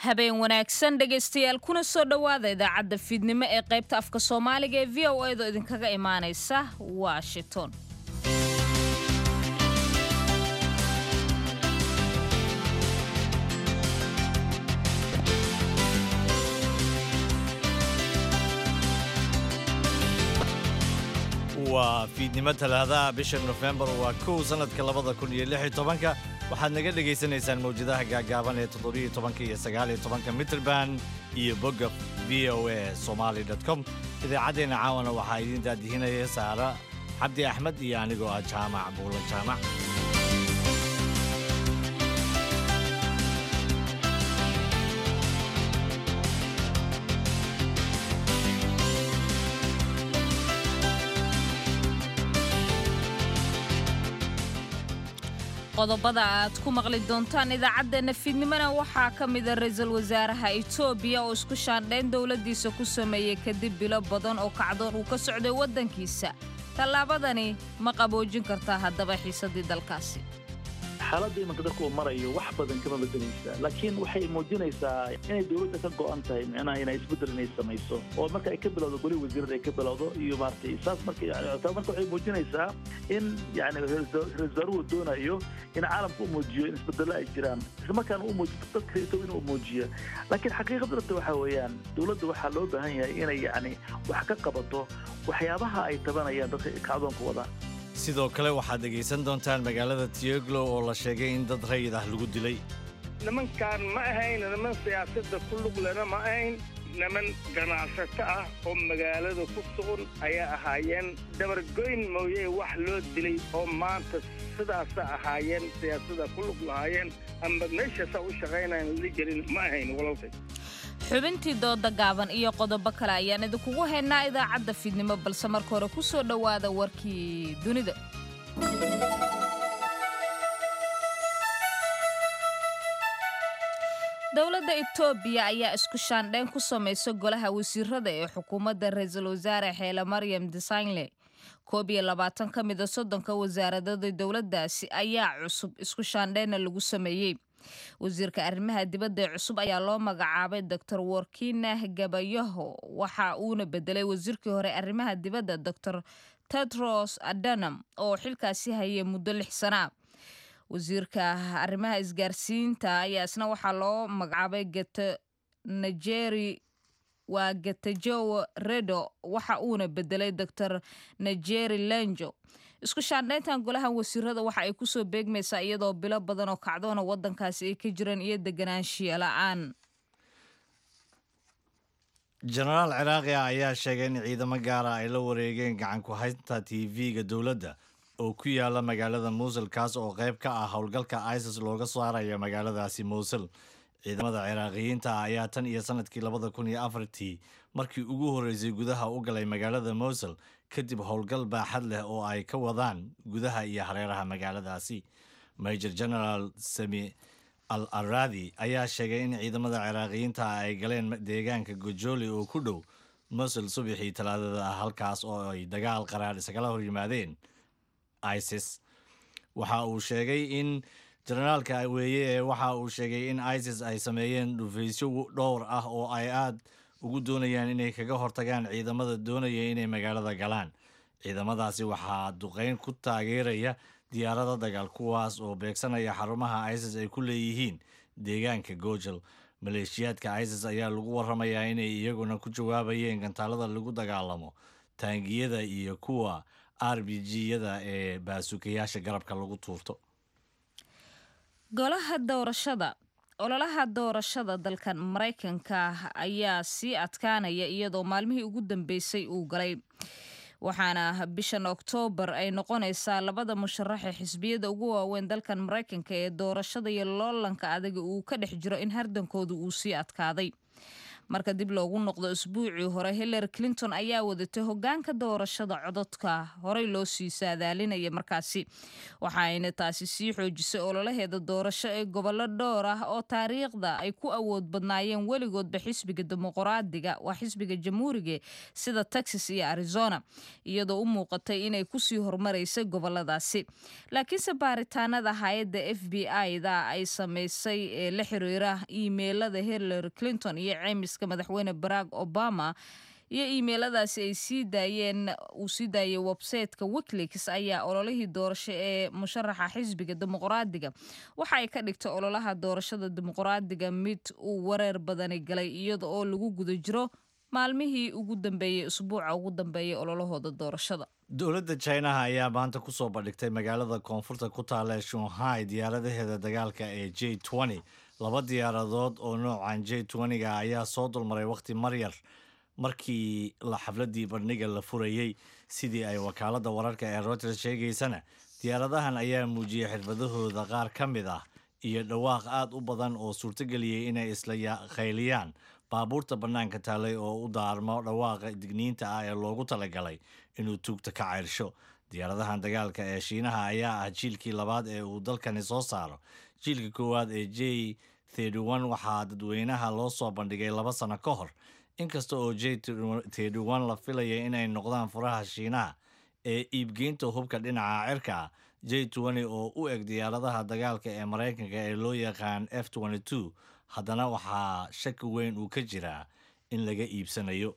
habeen wanaagsan dhegaystayaal kuna soo dhowaada idaacadda fiidnimo ee qaybta afka soomaaliga ee v o edo idinkaga imaanaysa washington waa fiidnimo talaadaha bisha nofembar waa kow sannadka labada kun iyo lix iyo tobanka waxaad naga dhegaysanaysaan mawjadaha gaagaaban ee toddobiyo tobanka iyo sagaaliyo tobanka mitrband iyo bogga v o a somali com idaacaddeenna caawana waxaa idiin daadihinaya saara cabdi axmed iyo anigoo ah jaamac buulan jaamac qodobada aad ku maqli doontaan idaacaddeenna fiidnimona waxaa ka mida ra-iisul wasaaraha etoobiya oo isku shaandhayn dowladdiisa ku sameeyey kadib bilo badan oo kacdoon uu ka socday waddankiisa tallaabadani ma qaboojin kartaa haddaba xiisaddii dalkaasi xaaladda imanka dadka uu marayo wax badan kama bedelaysa laakiin waxay muujinaysaa inay dowladda ka go'an tahay micnaha inay isbeddel inay samayso oo marka ay ka bilowdo goli wasiirada ay ka bilowdo iyo maaragtay saas marka taa marka waxay muujinaysaa in yani ra-isul wasaaruhu doonayo in caalamka u muujiyo in isbedello ay jiraan isla markaana u muujiyo dadka itow inuu muujiyo laakiin xaqiiqada dhabta waxaa weeyaan dowladda waxaa loo baahan yahay inay yani wax ka qabato waxyaabaha ay tabanayaan dadka kacdoonka wada sidoo kale waxaad dhegaysan doontaan magaalada tioglo oo la sheegay in dad rayid ah lagu dilay nimankaan ma ahayn niman siyaasadda ku luglena ma ahayn niman ganacsato ah oo magaalada ku sugan ayaa ahaayeen dabargoyn mooye wax loo dilay oo maanta sidaasa ahaayeen siyaasada ku lug lahaayeen ama meeshaasaa u shaqaynayan la gelin ma ahayn walaalkay xubintii dooda gaaban iyo qodobo kale ayaan idinkugu haynaa idaacadda fiidnimo balse marka hore ku soo dhowaada warkii dunida dowladda etoobiya ayaa isku shaandhayn ku samaysa golaha wasiirada ee xukuumadda ra-iisul wasaare xeele maryam desagnle koob iyo labaatan ka mida soddonka wasaaradada dowladdaasi ayaa cusub isku shaandhaynna lagu sameeyey wasiirka arrimaha dibadda ee cusub ayaa loo magacaabay doctor workina gabayaho waxa uuna bedelay wasiirkii hore arrimaha dibadda doctor tedros adanam oo xilkaasi hayay muddo lix sana wasiirka arrimaha isgaarsiinta ayaa isna waxaa loo magacaabay geta nigeri waa getajowo redo waxa uuna bedelay doctor nigeri lenjo isku shaandhayntan golahan wasiirada waxa ay kusoo beegmaysaa iyadoo bilo badan oo kacdoona waddankaasi ay ka jiraan iyo deganaanshiya la-aan jenaraal ciraaqi ah ayaa sheegay in ciidamo gaara ay la wareegeen gacan ku haynta t v-ga dowladda oo ku yaala magaalada muusul kaas oo qayb ka ah howlgalka isis looga saaraya magaaladaasi muusul ciidamada ciraaqiyiinta ah ayaa tan iyo sanadkii labada kun iyo afartii markii ugu horreysay gudaha u galay magaalada mousul kadib howlgal baaxad leh oo ay ka wadaan gudaha iyo hareeraha magaaladaasi major general sami al aradi ayaa sheegay in ciidamada ciraaqiyiinta ah ay galeen deegaanka gojoli oo ku dhow mousul subaxii talaadada ah halkaas oo ay dagaal qaraar isagala hor yimaadeen isis waxa uu sheegay in jenaraalka weeye ee waxa uu sheegay in isis ay sameeyeen dhufaysyo dhowr ah oo ay aad ugu doonayaan inay kaga hortagaan ciidamada doonaya inay magaalada galaan ciidamadaasi waxaa duqeyn ku taageeraya diyaarada dagaal kuwaas oo beegsanaya xarumaha isis ay ku leeyihiin deegaanka gojal maleeshiyaadka isis ayaa lagu waramayaa inay iyaguna ku jawaabayeen gantaalada lagu dagaalamo taangiyada iyo kuwa r b g-yada ee baasukayaasha garabka lagu tuurto golaha doorashada ololaha doorashada dalkan maraykanka ayaa sii adkaanaya iyadoo maalmihii ugu dambeysay uu galay waxaana bishan oktoobar ay noqonaysaa labada musharaxe xisbiyada ugu waaweyn dalkan maraykanka ee doorashada iyo loolanka adaga uu ka dhex jiro in hardankooda uu sii adkaaday marka dib loogu noqdo isbuucii hore hillary clinton ayaa wadatay hogaanka doorashada cododka horey loo sii saadaalinaya markaasi waxaayna taasi sii xoojisay ololaheeda doorasho ee gobollo dhowr ah oo taariikhda ay ku awood badnaayeen weligoodba xisbiga dimuqraadiga waa xisbiga jamhuuriga sida texas iyo arizona iyadoo u muuqatay inay kusii hormaraysay goboladaasi laakiinse baaritaanada hay-adda f b i-da ay samaysay ee la xiriira iimeylada hillary clinton iyo ceymiska madaxweyne barack obama iyo iimeyladaasi ay sii daayeen uu sii daayay websayteka wikileaks ayaa ololihii doorasho ee musharaxa xisbiga dimuqraadiga waxa ay ka dhigtay ololaha doorashada dimuqraadiga mid uu wareer badani galay iyada oo lagu guda jiro maalmihii ugu dambeeyey usbuuca ugu dambeeyay ololahooda doorashada dowladda chinaha ayaa maanta kusoo bandhigtay magaalada koonfurta ku taala ee shanghai diyaaradaheeda dagaalka ee j laba diyaaradood oo noocan j ga ayaa soo dulmaray wakhti maryar markii la xafladii bandhiga la furayey sidii ay wakaaladda wararka ee reuters sheegaysana diyaaradahan ayaa muujiyey xirfadahooda qaar ka mid ah iyo dhawaaq aad u badan oo suurtageliyey inay isla khayliyaan baabuurta bannaanka taalay oo u daarmo dhawaaqa digniinta ah ee loogu talagalay inuu tuugta ka ceyrsho diyaaradahan dagaalka ee shiinaha ayaa ah jiilkii labaad ee uu dalkani soo saaro jiilka koowaad ee j waxaa dadweynaha loo soo bandhigay laba sano ka hor inkasta oo j la filaya inay noqdaan furaha shiinaha ee iibgeynta hubka dhinaca cirka ah j oo u eg diyaaradaha dagaalka ee maraykanka ee loo yaqaan f haddana waxaa shaki weyn uu ka jiraa in laga iibsanayo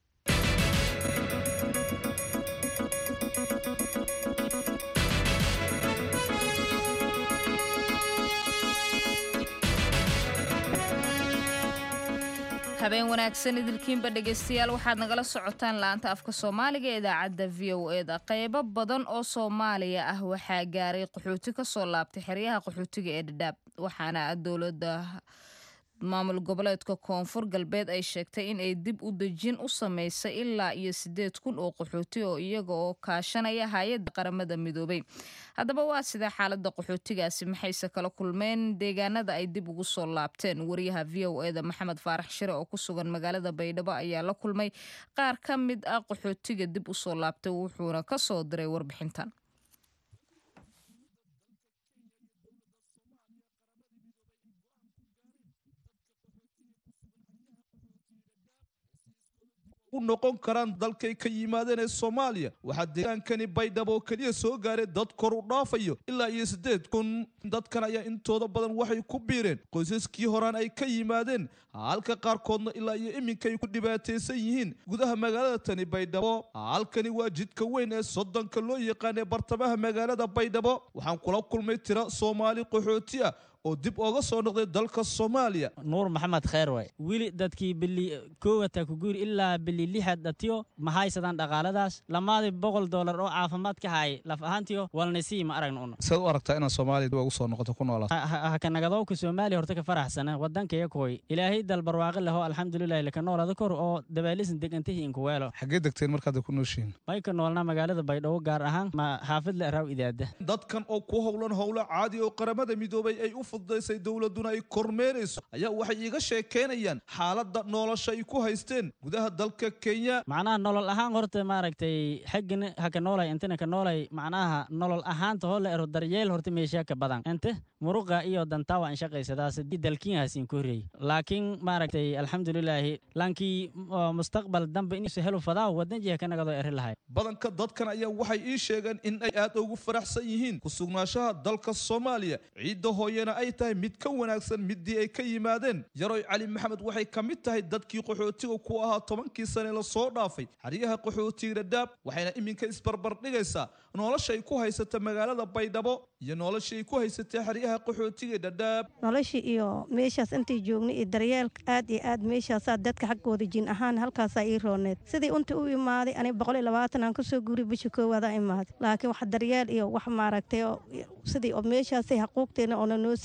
habeen wanaagsan idilkiinba dhegaystayaal waxaad nagala socotaan la-anta afka soomaaliga ee idaacadda v o e da qeybo badan oo soomaaliya ah waxaa gaaray qaxooti kasoo laabtay xeryaha qaxootiga ee dhadhaab waxaana dowladda maamul goboleedka koonfur galbeed ay sheegtay in ay dib u dejin u sameysay ilaa iyo sideed kun oo qaxooti oo iyaga oo kaashanaya hay-adda qaramada midoobay haddaba waa sidee xaalada qaxootigaasi maxayse kala kulmeen deegaanada ay dib ugu soo laabteen wariyaha v o e da maxamed faarax shire oo ku sugan magaalada baydhabo ayaa la kulmay qaar ka mid ah qaxootiga dib usoo laabtay wuxuuna kasoo diray warbixintan u noqon karaan dalkay ka yimaadeen ee soomaaliya waxaa deegaankani baydhabo oo keliya soo gaaray dad kor u dhaafayo ilaa iyo siddeed kun dadkan ayaa intooda badan waxay ku biireen qoysaskii horaan ay ka yimaadeen halka qaarkoodna ilaa iyo iminkay ku dhibaataysan yihiin gudaha magaalada tani baydhabo halkani waa jidka weyn ee soddonka loo yaqaan ee bartamaha magaalada baydhabo waxaan kula kulmay tira soomaali qaxooti ah oo dib ooga soo noqday dalka soomaaliya nuur maxamed kheer waay weli dadkii bili koowata ku guuri ilaa bili lixad dhatiyo ma haysadaan dhaqaaladaas lamaadii boqol doolar oo caafimaad ka haay laf ahaantiyo walnasii ma aragna una saad u aragtaa inaad soomaaliya dib ugu soo noqoto ku noolaa hakanagadoowka soomaaliya horta ka faraxsana wadankaya kooy ilaahay dal barwaaqi leho alxamdulilahi laka noolada kor oo dabaalisan degantihi inkuweelo xaggee degteen markaad ku nooshihiin may ka noolnaa magaalada baydhabo gaar ahaan ma xaafid le raaw idaada dadkan oo ku howlan howlo caadi oo qaramada midoobay ay u fududaysay dowladuna ay kormeerayso ayaa waxay iiga sheekeynayaan xaaladda nolosha ay ku haysteen gudaha dalka kenya macnaha nolol ahaan horta maaragtay xaggana haka noolay intana ka noolay macnaha nolol ahaanta hoo la ero daryeel horta meesha ka badan inte muruqa iyo dantawa an shaqaysadaas dalkiinhaasin ku horreeyey laakiin maaragtay alxamdulilaahi laankii mustaqbal dambe inuusa helo fadaa wadan jiha ka nagadoo eri lahay badanka dadkan ayaa waxay ii sheegeen in ay aad ugu faraxsan yihiin ku sugnaanshaha dalka soomaaliya ciidda hooyana ay tahay mid ka wanaagsan midii ay ka yimaadeen yaroy cali maxamed waxay ka mid tahay dadkii qaxootiga ku ahaa tobankii sane la soo dhaafay xeryaha qaxootiga dhadhaab waxayna iminka isbarbardhigaysaa noloshay ku haysata magaalada baydhabo iyo noloshay ku haysatay xeryaha qaxootiga dhadhaab noloshii iyo meeshaas intay joognay iyo daryeelka aad iyo aad meeshaasaa dadka xaggooda jin ahaan halkaasaa ii rooneed sidii unta u imaaday aniga boqol iyo labaatan aan kasoo guuriy bisha koowaada imaaday laakiin wax daryeel iyo wax maaragtay sidii oo meeshaasay xaquuqteena oona noo sii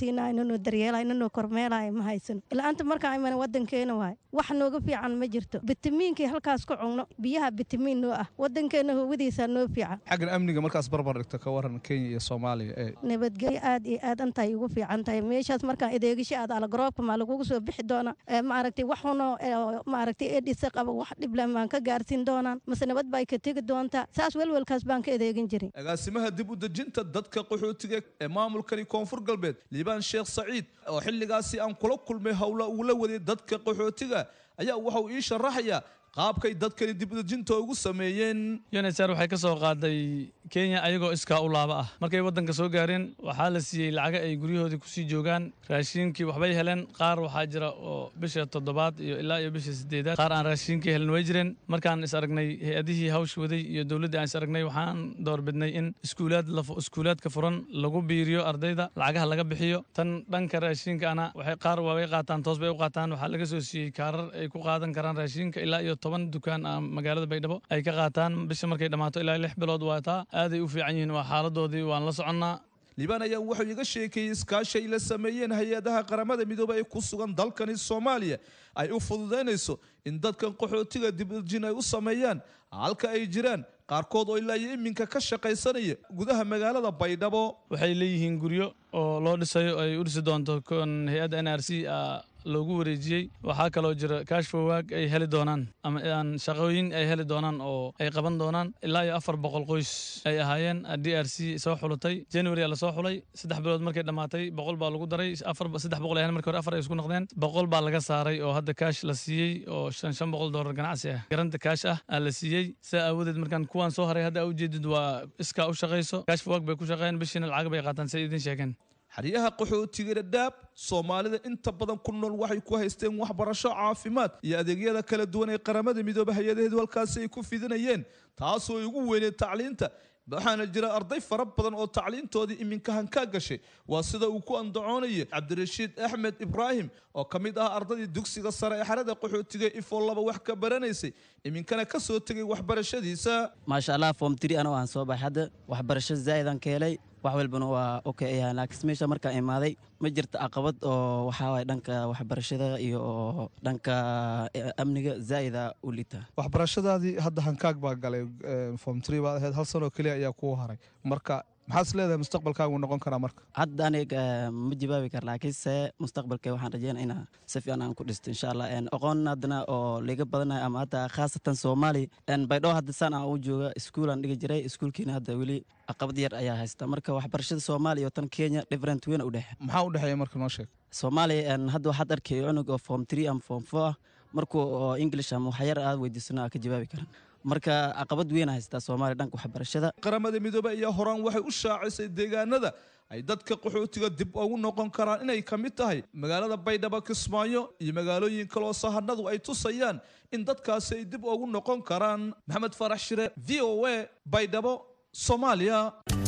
siinaayo nanoo daryeelayo nanoo kormeelayo ma haysano ila'aanta markaan imana wadankeena waayo wax nooga fiican ma jirto bitamiinkii halkaas ku cugno biyaha bitamiin noo ah wadankeena howadiisaa noo fiican xaggan amniga markaas barbar dhigto ka waran kenya iyo soomaaliya ee nabadgelyo aad iyo aad antay ugu fiican tahay meeshaas markaan adeegisho aad alagroobka maa lagugu soo bixi doonaa ee maaragtay wax unoo maaragtay edhisa qaba wax dhiblan baan ka gaarsiin doonaan mase nabad bay ka tegi doontaa saas welwelkaas baan ka adeegin jirin agaasimaha dib u dejinta dadka qaxootiga ee maamulkani koonfur galbeed liibaan sheekh saciid oo xilligaasi aan kula kulmay howla uu la waday dadka qaxootiga ayaa waxa uu ii sharaxayaa qaabkay dadkani dib u dejinta ugu sameeyeen unhcr waxay ka soo qaaday kenya ayagoo iskaa u laaba ah markay waddanka soo gaareen waxaa la siiyey lacaga ay guryahoodii kusii joogaan raashiinkii waxbay heleen qaar waxaa jira oo bisha toddobaad iyo ilaa iyo bisha sideedaad qaar aan raashiinkii helen way jireen markaan is aragnay hay-adihii hawsh waday iyo dowladdii aan is aragnay waxaan doorbidnay in iskuulaad iskuulaadka furan lagu biiriyo ardayda lacagaha laga bixiyo tan dhanka raashiinkaana waxay qaar waabay qaataan toos bay u qaataan waxaa laga soo siiyey kaarar ay ku qaadan karaan raashiinka ilaa iyo toban dukaan ah magaalada baydhabo ay ka qaataan bisha markay dhammaato ilaa lix bilood waataa aaday u fiican yihiin waa xaaladoodii waan la soconnaa liibaan ayaa wuxuu iga sheekeeyey iskaashi ay la sameeyeen hay-adaha qaramada midoobey ee ku sugan dalkani soomaaliya ay u fududaynayso in dadkan qaxootiga dibdejin ay u sameeyaan halka ay jiraan qaarkood oo ilaa iyo iminka ka shaqaysanaya gudaha magaalada baydhabo waxay leeyihiin guryo oo loo dhisayo ay u dhisi doonto kon hay-adda n r c loogu wareejiyey waxaa kaloo jira kashfowaag ay heli doonaan ama aan shaqooyin ay heli doonaan oo ay qaban doonaan ilaa iyo afar boqol qoys ay ahaayeen d r c soo xulutay january aa lasoo xulay saddex bilood markay dhammaatay boqol baa lagu daray afar saddex boqol ahayn markii hore afar ay isku noqdeen boqol baa laga saaray oo hadda kaash la siiyey oo shan shan boqol doolar ganacsi ah garanta kaash ah aa la siiyey saa aawadeed markaan kuwaan soo haray hadda aa ujeedid waa iskaa u shaqayso kashfowaag bay ku shaqeeyeen bishiina lacag bay qaataan say idin sheegeen xeryaha qaxootiga dhadhaab soomaalida inta badan ku nool waxay ku haysteen waxbarasho caafimaad iyo adeegyada kala duwan ee qaramada midoobe hay-adaheedu halkaasi ay ku fidinayeen taasoo ay ugu weyneed tacliinta waxaana jira arday fara badan oo tacliintoodii iminka hankaa gashay waa sida uu ku andacoonaya cabdirashiid axmed ibraahim oo ka mid ah ardaydii dugsiga sare ee xerada qaxootiga ifoo laba wax ka baranaysay iminkana ka soo tegay waxbarashadiisa maasha allah form tiri anoo aan soo baxay hadda waxbarasho zaa'idan ka helay wax walbana waa okay ayaa laakiin meesha markaan imaaday ma jirta caqabad oo waxaa waay dhanka waxbarashada iyo dhanka amniga zaa'ida u liita waxbarashadaadii hadda hankaag baa galay form tiri baad ahayd hal sanoo keliya ayaa kuu haray marka maxaad is leedahay mustaqbalkaagu noqon karaa marka hadda aniga ma jawaabi kara laakiinse mustaqbalka waxaan rajeynaa inaa si fiican aan ku dhisto insha allah aqoon haddana oo liga badanayo ama hadda khaasatan soomaali baydhoo hadda saan aan u jooga iskuulaan dhigi jiray iskuulkiina hadda weli caqabad yar ayaa haysta marka waxbarashada soomaaliya oo tan kenya different weyn u dhexe maxaa u dhexeeya marka noo sheeg soomaaliya hadda waxaad arkay cunug oo form three ama form four ah markuu oo english ama waxyar aad weydiisano aa ka jawaabi karan marka caqabad weyn haystaa soomaaliya dhanka waxbarashada qaramada midoobe ayaa horaan waxay u shaacisay deegaanada ay dadka qaxootiga dib ugu noqon karaan inay ka mid tahay magaalada baydhabo kismaayo iyo magaalooyin kaloo sahanadu ay tusayaan in dadkaasi ay dib ugu noqon karaan maxamed farax shire v o a baydhabo soomaaliya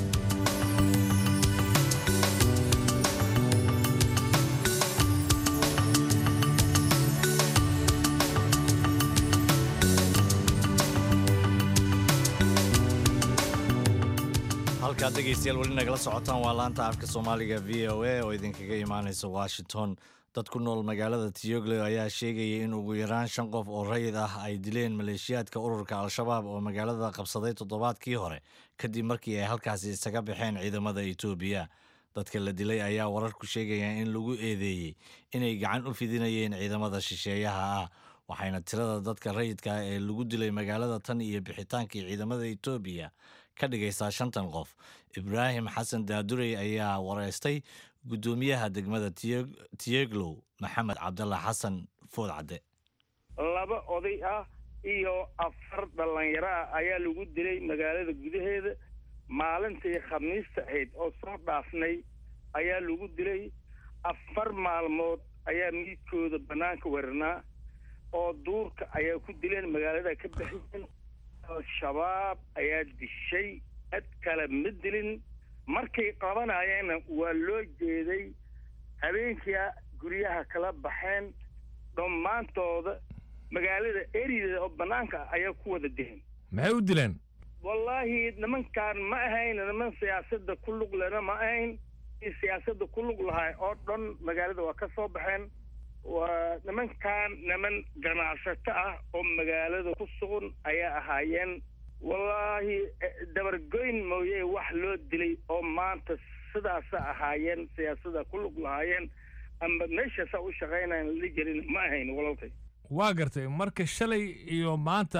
halkaad dhegaystayaal weli nagala socotaan waa laanta afka soomaaliga v o a oo idinkaga imaanaysa washington dad ku nool magaalada tiyoglo ayaa sheegaya in ugu yaraan shan qof oo rayid ah ay dileen maleeshiyaadka ururka al-shabaab oo magaalada qabsaday toddobaadkii hore kadib markii ay halkaasi isaga baxeen ciidamada etoobiya dadka la dilay ayaa wararku sheegaya in lagu eedeeyey inay gacan u fidinayeen ciidamada shisheeyaha ah waxayna tirada dadka rayidka ah ee lagu dilay magaalada tan iyo bixitaankii ciidamada etoobiya ka dhigaysaa shantan qof ibraahim xasan daadurey ayaa wareystay guddoomiyaha degmada tiyeglow maxamed cabdalla xasan food cadde laba oday ah iyo afar dhallinyaro ah ayaa lagu dilay magaalada gudaheeda maalintii khamiista ahayd oo soo dhaafnay ayaa lagu dilay afar maalmood ayaa miidkooda bannaanka weranaa oo duurka ayaa ku dileen magaalada ka baxiyeen al-shabaab ayaa dishay cid kale ma dilin markay qabanayeenna waa loo jeeday habeenkia guryaha kala baxeen dhammaantooda magaalada erideeda oo bannaanka ah ayaa ku wada dileen maxay u dileen wallaahi nimankaan ma ahayn niman siyaasadda ku luglena ma ahayn dadkii siyaasadda ku lug lahaa oo dhan magaalada waa ka soo baxeen waa nimankan niman ganacsato ah oo magaalada ku sugan ayaa ahaayeen wallaahi dabargoyn mooye wax loo dilay oo maanta sidaasa ahaayeen siyaasada ku lug lahaayeen amba meeshaasaa u shaqaynayan la jirin ma ahayn walalkay waa gartay marka shalay iyo maanta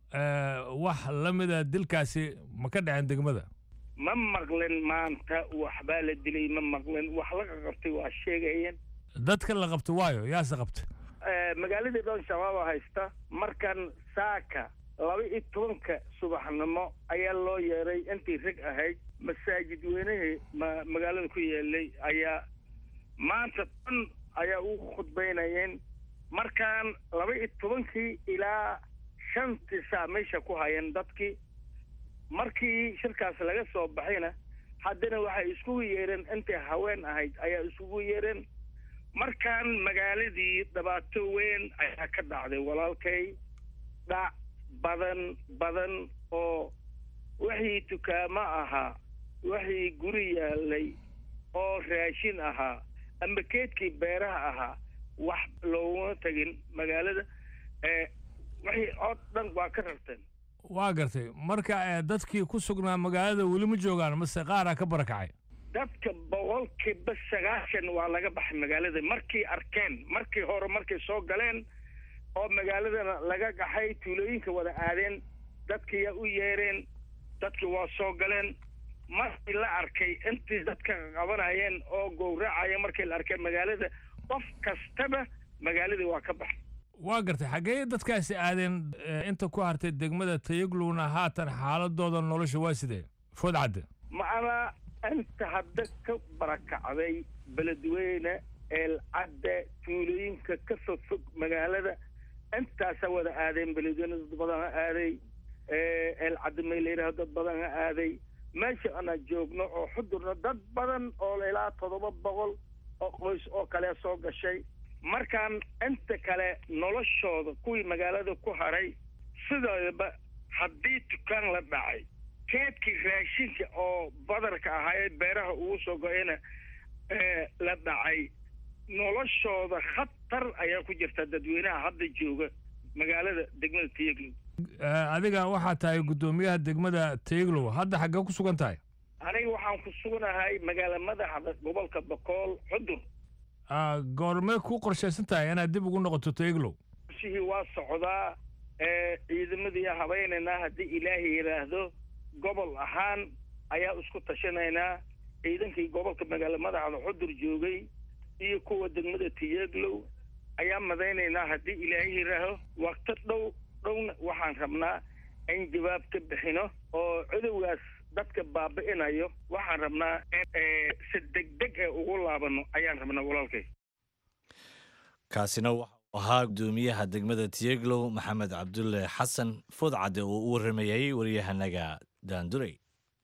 wax la mida dilkaasi ma ka dhaceen degmada ma maqlen maanta waxbaa la dilay ma maqlen wax laga qabtay waa sheegayeen dadka la qabto waayo yaase qabta magaaladii dhan shabaaba haysta markan saaka laba iyo tobanka subaxnimo ayaa loo yeeray intii rag ahayd masaajid weynihii ma magaalada ku yeelay ayaa maanta dhan ayaa ugu khudbaynayeen markaan laba iyo tobankii ilaa shantii saa meesha ku hayeen dadkii markii shirkaas laga soo baxayna haddana waxay iskugu yeereen intii haween ahayd ayaa iskugu yeereen markaan magaaladii dhibaato weyn ayaa ka dhacday walaalkay dhac badan badan oo wixii dukaamo ahaa wixii guri yaalay oo raashin ahaa amba keedkii beeraha ahaa wax looguma tegin magaalada wixii oo dhan waa ka rarteen waa gartay marka dadkii ku sugnaa magaalada weli ma joogaan mase qaaraa ka barakacay dadka boqolkiiba sagaashan waa laga baxay magaalada markii arkeen markii hore markay soo galeen oo magaaladana laga gaxay tuulooyinka wada aadeen dadkiyaa u yeereen dadkii waa soo galeen markii la arkay intii dadka qabanayeen oo gowracaya markii la arkay magaalada qof kastaba magaaladii waa ka baxay waa gartay xaggee dadkaasi aadeen inta ku hartay degmada tayaglowna haatan xaaladooda nolosha waa sidee food cadde macnaa inta hadda ka barakacday beledweyne eelcadde tuulooyinka ka fog fog magaalada intaasa wada aadeen beledweyne dad badan ha aaday eelcadde may la yidhaho dad badan ha aaday meesha ana joogno oo xudurna dad badan oo ilaa toddoba boqol oo qoys oo kale soo gashay markaan inta kale noloshooda kuwii magaalada ku haray sidoodaba haddii dukaan la dhacay keedkii raashinka oo badarka ahaa ee beeraha ugu soo go-ayna la dhacay noloshooda khatar ayaa ku jirta dadweynaha hadda jooga magaalada degmada tayaglow adiga waxaa tahay guddoomiyaha degmada tayaglow hadda xaggee ku sugan tahay aniga waxaan ku sugnahay magaala madaxda gobolka bokool xudur goormee ku qorshaysan tahay inaad dib ugu noqoto tayaglow shihii waa socdaa ciidamadii habaynaynaa haddii ilaahay yidhaahdo gobol ahaan ayaa isku tashanaynaa ciidankii gobolka magaala madaxda xudur joogay iyo kuwa degmada tiyaglow ayaa madaynaynaa haddii ilaahay yidhaaho waqti dhow dhowna waxaan rabnaa in jawaab ka bixino oo cudowgaas dadka baabi'inayo waxaan rabnaa si degdeg ee ugu laabano ayaan rabnaa walaalkay kaasina waxau ahaa guddoomiyaha degmada tiyeglow maxamed cabdulle xasan foodcadde oo u warramayay waryahanaga daandurey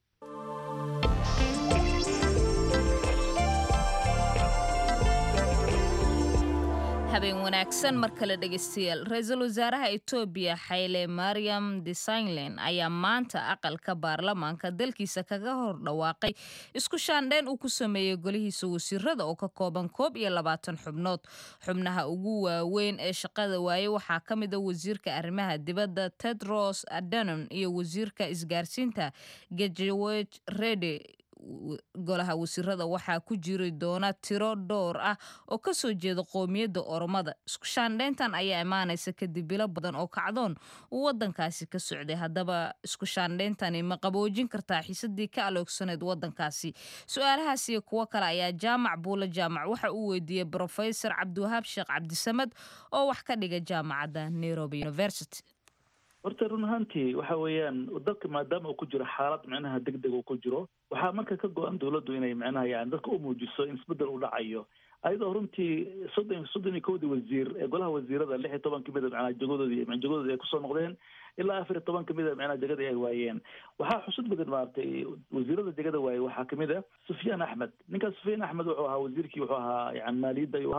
habeen wanaagsan mar kale dhegeystayaal ra-iisul wasaaraha etoobiya xayle mariam desagnlen ayaa maanta aqalka baarlamaanka dalkiisa kaga hor dhawaaqay isku shaandheyn uu ku sameeyey golihiisa wasiirada oo ka kooban koob iyo labaatan xubnood xubnaha ugu waaweyn ee shaqada waaye waxaa ka mid a wasiirka arrimaha dibadda tedros adanon iyo wasiirka isgaarsiinta gejeweg rede golaha wasiirada waxaa ku jiri doona tiro dhowr ah oo kasoo jeeda qoomiyadda oromada isku shaandheyntan ayaa imaanaysa kadib bilo badan oo kacdoon uu wadankaasi ka socday haddaba isku shaandheyntani ma qaboojin kartaa xiisadii ka aloogsaneyd wadankaasi su-aalahaas iyo kuwo kale ayaa jaamac buule jaamac waxa uu weydiiyey brofesor cabdiwahaab sheekh cabdisamed oo wax ka dhiga jaamacadda nairobi university horta run ahaantii waxa weeyaan dalka maadaama uu ku jiro xaalad micnaha deg deg uu ku jiro waxaa marka ka go-an dawladdu inay micnaha yani dadka u muujiso in isbedel u dhacayo ayadoo runtii soddon soddon iyo kowdii wasiir ee golaha wasiirada lix iyo toban kamida macnaha jagadoodii jagadoodii ay kusoo noqdeen ilaa afar iyo toban kamida macnaha jagadii ay waayeen waxaa xusud badan maaragtay wasiirada jagada waaye waxaa kamid a sufyaan axmed ninkaas sufyaan axmed wuxuu ahaa wasiirkii wuxuu ahaa yani maaliyadda ayuu ahaa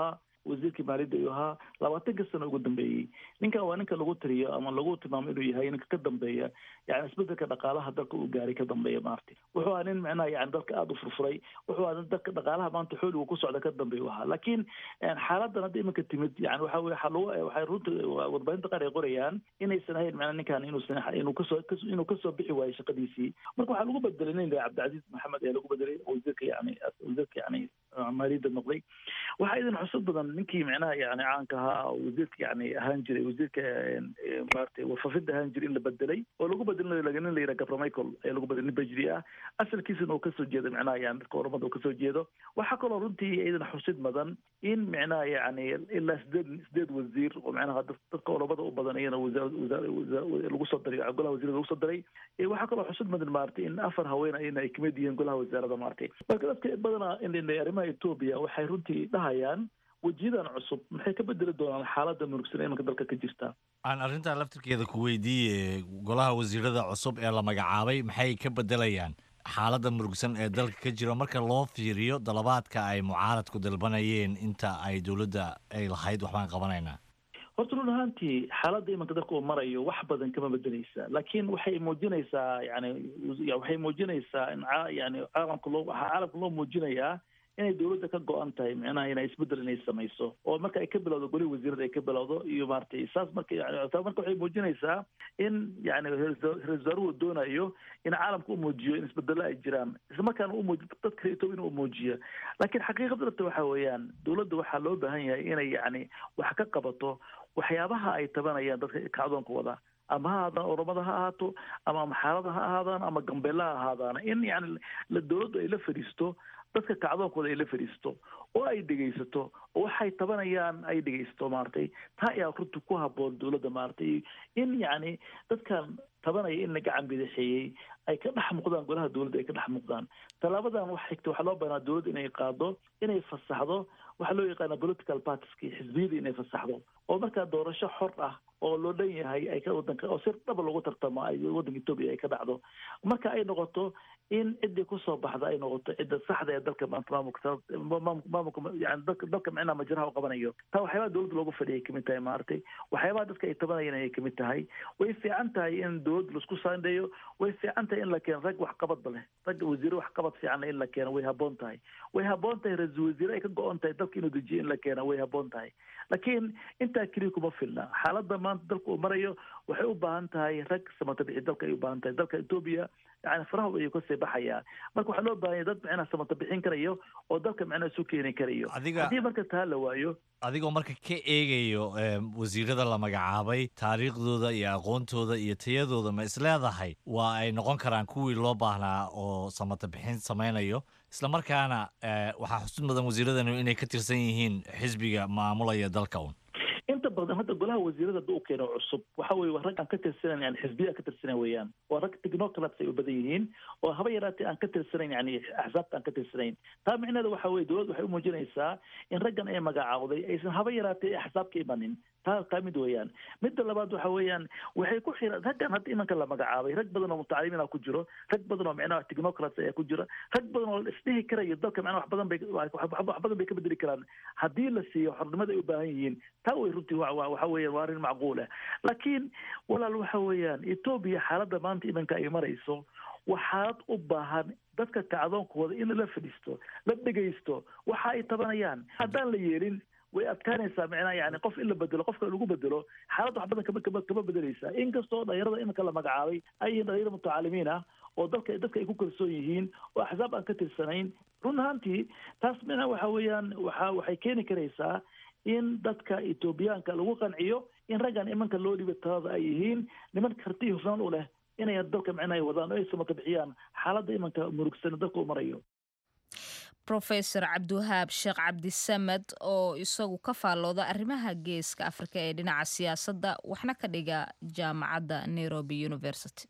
wasiirkii maaliyadda ayuu ahaa labaatanka sano ugu dambeeyey ninkan waa ninka lagu tiriyo ama lagu tilmaamo inuu yahay ninka ka dambeeya yani isbedelka dhaqaalaha dalka uu gaaray ka dambeeya maarti wuxuu ahaa nin micnaha yani dalka aada u furfuray wuxuu ahaa nin dalka dhaqaalaha maanta xooligu ku socda ka dambeeya u ahaa laakiin xaaladan hadda iminka timid yani waxa weye waxaa lagu waxay runta warbaahinta qaar ay qorayaan inaysan ahayn macnaa ninkan inuusan inuu kasoo inuu kasoo bixi waayo shaqadiisii marka waxaa lagu bedelay nin cabdicasiis maxamed ayaa lagu bedelay wasiirka yani wasiirka yani maaliyadda noqday waxaa idin xusud badan ninkii micnaha yani caanka ahaa wasiirka yani ahaan jiray wasiirka maarata warfafida ahaan jiray in la bedelay oo lagu bedelay nin la yidhaha gabra michael ayaa lagu bedelay nin bajri ah asalkiisana uu kasoo jeedo micnaha yani dadka oramada uu kasoo jeedo waxaa kaloo runtii idin xusid mudan in micnaha yani ilaa sideed sideed wasiir oo micnaha dadka oramada u badan iyana lagu soo daray golaha wasiirada lagu soo daray waxaa kaloo xusid mudan maarata in afar haween ayna ay kamid yihiin golaha wasaarada maarata marka dadka badanaa arrimaha etoobiya waxay runtii dhahayaan wejiyadan cusub maxay ka bedeli doonaan xaaladda murugsan ee imanka dalka ka jirta aan arrintaa laftirkeeda ku weydiiye golaha wasiirada cusub ee la magacaabay maxay ka bedelayaan xaaladda murugsan ee dalka ka jiro marka loo fiiriyo dalabaadka ay mucaaradku dalbanayeen inta ay dowladda ay lahayd waxbaan qabanaynaa horta run ahaantii xaaladda imanka dalka uu marayo wax badan kama bedeleysa laakiin waxay muujinaysaa yani waxay muujinaysaa in yani caalamka loo waxaa caalamka loo muujinayaa inay dowladda ka go-an tahay micnaha inay isbedel inay samayso oo marka ay ka bilowdo goli wasiirada ay ka bilowdo iyo maaragtay saas marka marka waxay muujinaysaa in yani ra-isul wasaaruhu doonayo in caalamka u muujiyo in isbedelo ay jiraan isla markaana u muuji dadka etoobiya inuu muujiyo laakiin xaqiiqada dhabta waxa weeyaan dowladda waxaa loo baahan yahay inay yani wax ka qabato waxyaabaha ay tabanayaan dadka kacdoonka wada ama ha ahaadaan oromada ha ahaato ama maxaalada ha ahaadaan ama gambeella ha ahaadaan in yani dowladdu ay la fadhiisto dadka kacdoonkooda ay la fadhiisto oo ay dhegaysato oo waxay tabanayaan ay dhegaysato maaragtay taa ayaa runta ku haboon dowladda maaragtay in yacni dadkan tabanaya in la gacan bidixeeyey ay ka dhex muuqdaan golaha dowladda ay ka dhex muuqdaan tallaabadan wax xigta waxaa loo baahnaa dowladda inay qaado inay fasaxdo waxaa loo yaqaana political partiski xisbiyada inay fasaxdo oo markaa doorasho xor ah oo loo dhan yahay ay ka wadanka oo si dhaba lagu tartamo ay waddanka etoobiya ay ka dhacdo marka ay noqoto in ciddii kusoo baxda ay noqoto cidda saxda ee dalka maanta maamulka maamulka yani dalka dalka micnaha majraha u qabanayo taa waxyaabaha dowladda loogu fadhiyay kamid tahay maaragtay waxyaabaha dadka ay tabanayeen ayay kamid tahay way fiican tahay in dowladda laisku saandheeyo way fiican tahay in la keeno rag waxqabadba leh rag wasiire waxqabad fiicanna in la keeno way haboon tahay way haboon tahay ra-iisul wasiire ay ka go-on tahay dalka inuu dejiyo in la keeno way haboon tahay laakiin intaa keliya kuma filna xaaladda maanta dalka uu marayo waxay u baahan tahay rag samata bixi dalka ay u baahan tahay dalka etoobiya yani faraha ayuu kasii baxayaa marka waxaa loo baahan yahay dad micnaha samata bixin karayo oo dalka micnaha isu keeni karayo haddii marka taa la waayo adigoo marka ka eegayo wasiirada la magacaabay taariikhdooda iyo aqoontooda iyo tayadooda ma isleedahay waa ay noqon karaan kuwii loo baahnaa oo samata bixin samaynayo isla markaana waxaa xusud mudan wasiiradanu inay ka tirsan yihiin xisbiga maamulaya dalka un inta badan hadda golaha wasiirada hadda u keeno cusub waxa weye waa rag aan ka tirsanayn yani xisbiya ka tirsanayn weeyaan waa rag technocrats ay u badan yihiin oo haba yaraatee aan ka tirsanayn yani axsaabta aan ka tirsanayn taa micneeda waxa weye dowladda waxay u muujinaysaa in raggan ay magacaawday aysan haba yaraatee axsaab ka imanin taa taa mid weeyaan midda labaad waxa weeyaan waxay ku xira raggan hadda imanka la magacaabay rag badan oo mutacalimiina ku jiro rag badan oo micnaha technocrats ayaa ku jira rag badan oo isdhihi karayo dalka micnaha wax badan bay wax badan bay ka bedeli karaan haddii la siiyo xornimada ay u baahan yihiin taa way runtii waxa weeyaan waa arrin macquul ah laakiin walaal waxa weeyaan etoobiya xaaladda maanta imanka ay marayso waa xaalad u baahan dadka kacdoonkooda in la fadhiisto la dhegaysto waxa ay tabanayaan haddaan la yeelin way adkaanaysaa micnaha yani qof in la bedelo qofka lagu bedelo xaalad wax badan kama kama kama bedeleysaa inkastoo dhalinyarada iminka la magacaabay ay yihiin dhalinyaro mutacalimiin ah oo dalka dadka ay ku kalsoon yihiin oo axsaab aan ka tirsanayn run ahaantii taas micnaha waxa weeyaan waxa waxay keeni karaysaa in dadka etoobiyaanka lagu qanciyo in raggan imanka loo dhiba talada ay yihiin niman karti hufnaan u leh inay dalka micnaha ay wadaan oo ay samata bixiyaan xaaladda imanka murugsan dalka u marayo rofesor cabdiwahaab sheekh cabdisamed oo isagu ka faallooda arrimaha geeska afrika ee dhinaca siyaasadda waxna ka dhiga jaamacadda nairobi university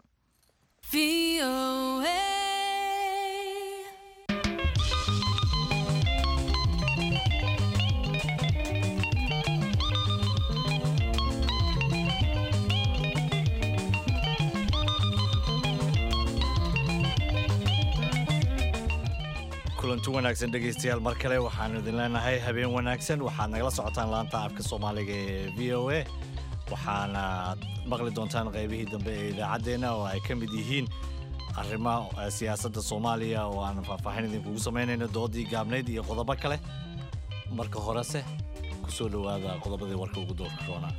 kulanti wanaagsan dhegaystayaal mar kale waxaanu idin leenahay habeen wanaagsan waxaad nagala socotaan laanta afka soomaaliga ee v o a waxaana maqli doontaan qaybihii dambe ee idaacaddeenna oo ay ka mid yihiin arrimaha siyaasadda soomaaliya oo aan faahfaahin idinkugu samaynayno doodii gaabnayd iyo qodobo kale marka horese ku soo dhowaada qodobadii warka ugu doorka roonaa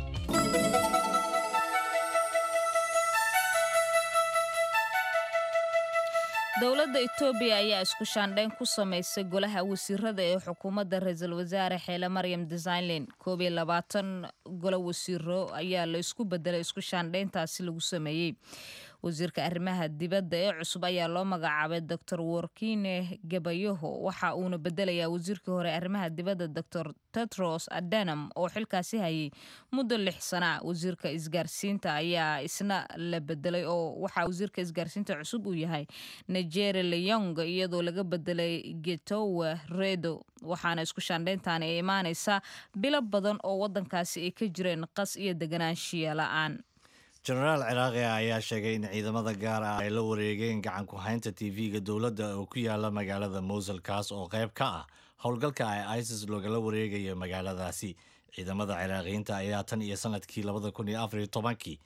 dowladda etoobiya ayaa isku shaandhayn ku samaysay golaha wasiirada ee xukuumadda ra-iisul wasaare xeele maryam desainlen koob iyo labaatan golo wasiiro ayaa la isku bedelay isku shaandhayntaasi lagu sameeyey wasiirka arrimaha dibadda ee cusub ayaa loo magacaabay doctor workine gabayaho waxa uuna bedelayaa wasiirkii hore arrimaha dibadda doctor tetros adanam oo xilkaasi hayay muddo lix sana wasiirka isgaarsiinta ayaa isna la bedelay oo waxaa wasiirka isgaarsiinta cusub uu yahay nigeri leyong iyadoo laga bedelay getowe redo waxaana isku shaandhayntaani ay imaanaysaa bilo badan oo wadankaasi ay ka jireen qas iyo deganaanshiya la-aan jenaraal ciraaqi ayaa sheegay in ciidamada gaar ah ay la wareegeen gacan ku haynta tv-ga dowladda oo ku yaala magaalada mowsul kaas oo qayb ka ah howlgalka ay isis loogala wareegayo magaaladaasi ciidamada ciraaqiyiinta ayaa tan iyo sanadkii labada kun iyo afariyo tobankii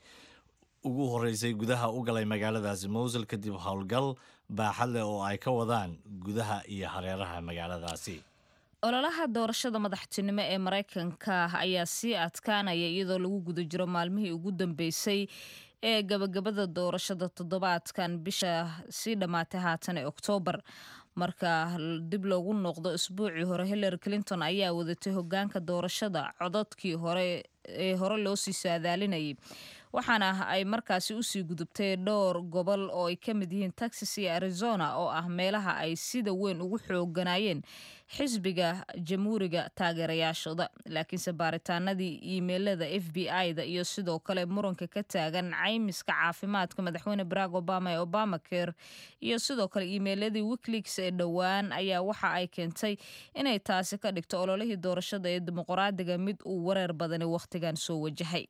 ugu horeysay gudaha u galay magaaladaasi mowsul kadib howlgal baaxad leh oo ay ka wadaan gudaha iyo hareeraha magaaladaasi ololaha doorashada madaxtinimo ee maraykanka ayaa sii adkaanaya iyadoo lagu guda jiro maalmihii ugu dambeysay ee gabagabada doorashada toddobaadkan bisha sii dhammaatay haatan ee oktoobar marka dib loogu noqdo isbuucii hore hillary clinton ayaa wadatay hogaanka doorashada codadkii hore ee hore loo sii saadaalinayay waxaana ay markaasi usii gudubtay dhowr gobol oo ay ka mid yihiin texas iyo arizona oo ah meelaha ay sida weyn ugu xooganayeen xisbiga jamhuuriga taageerayaashooda laakiinse baaritaanadii iimeilada f b i-da iyo sidoo kale muranka ka taagan caymiska caafimaadka madaxweyne barack obama ee obama care iyo sidoo kale iimeiladii wikileaks ee dhowaan ayaa waxa ay keentay inay taasi ka dhigto ololihii doorashada ee dimuqraadiga mid uu wareer badani wakhtigan soo wajahay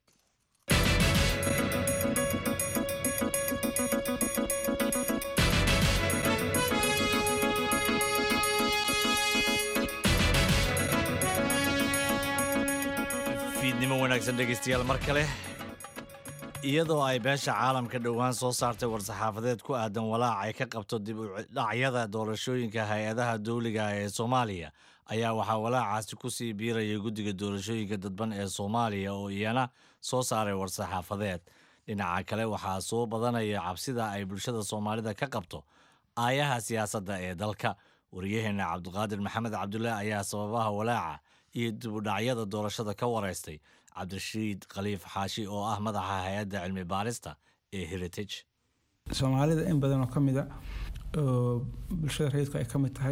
fiidnimo wanaagsan dhegaystayaal mar kale iyadoo ay beesha caalamka dhowaan soo saartay war-saxaafadeed ku aadan walaac ay ka qabto dib u dhacyada doorashooyinka hay-adaha dowliga ee soomaaliya ayaa waxaa walaacaasi ku sii biirayay guddiga doorashooyinka dadban ee soomaaliya oo iyana soo saaray war-saxaafadeed dhinaca kale waxaa soo badanaya cabsida ay bulshada soomaalida ka qabto aayaha siyaasadda ee dalka wariyaheenna cabdiqaadir maxamed cabdulle ayaa sababaha walaaca iyo dibudhacyada doorashada ka wareystay cabdirashiid khaliif xaashi oo ah madaxa hay-adda cilmi baarista ee heritage soomaalida in badan oo ka mid a oo bulshada rayidku ay ka mid tahay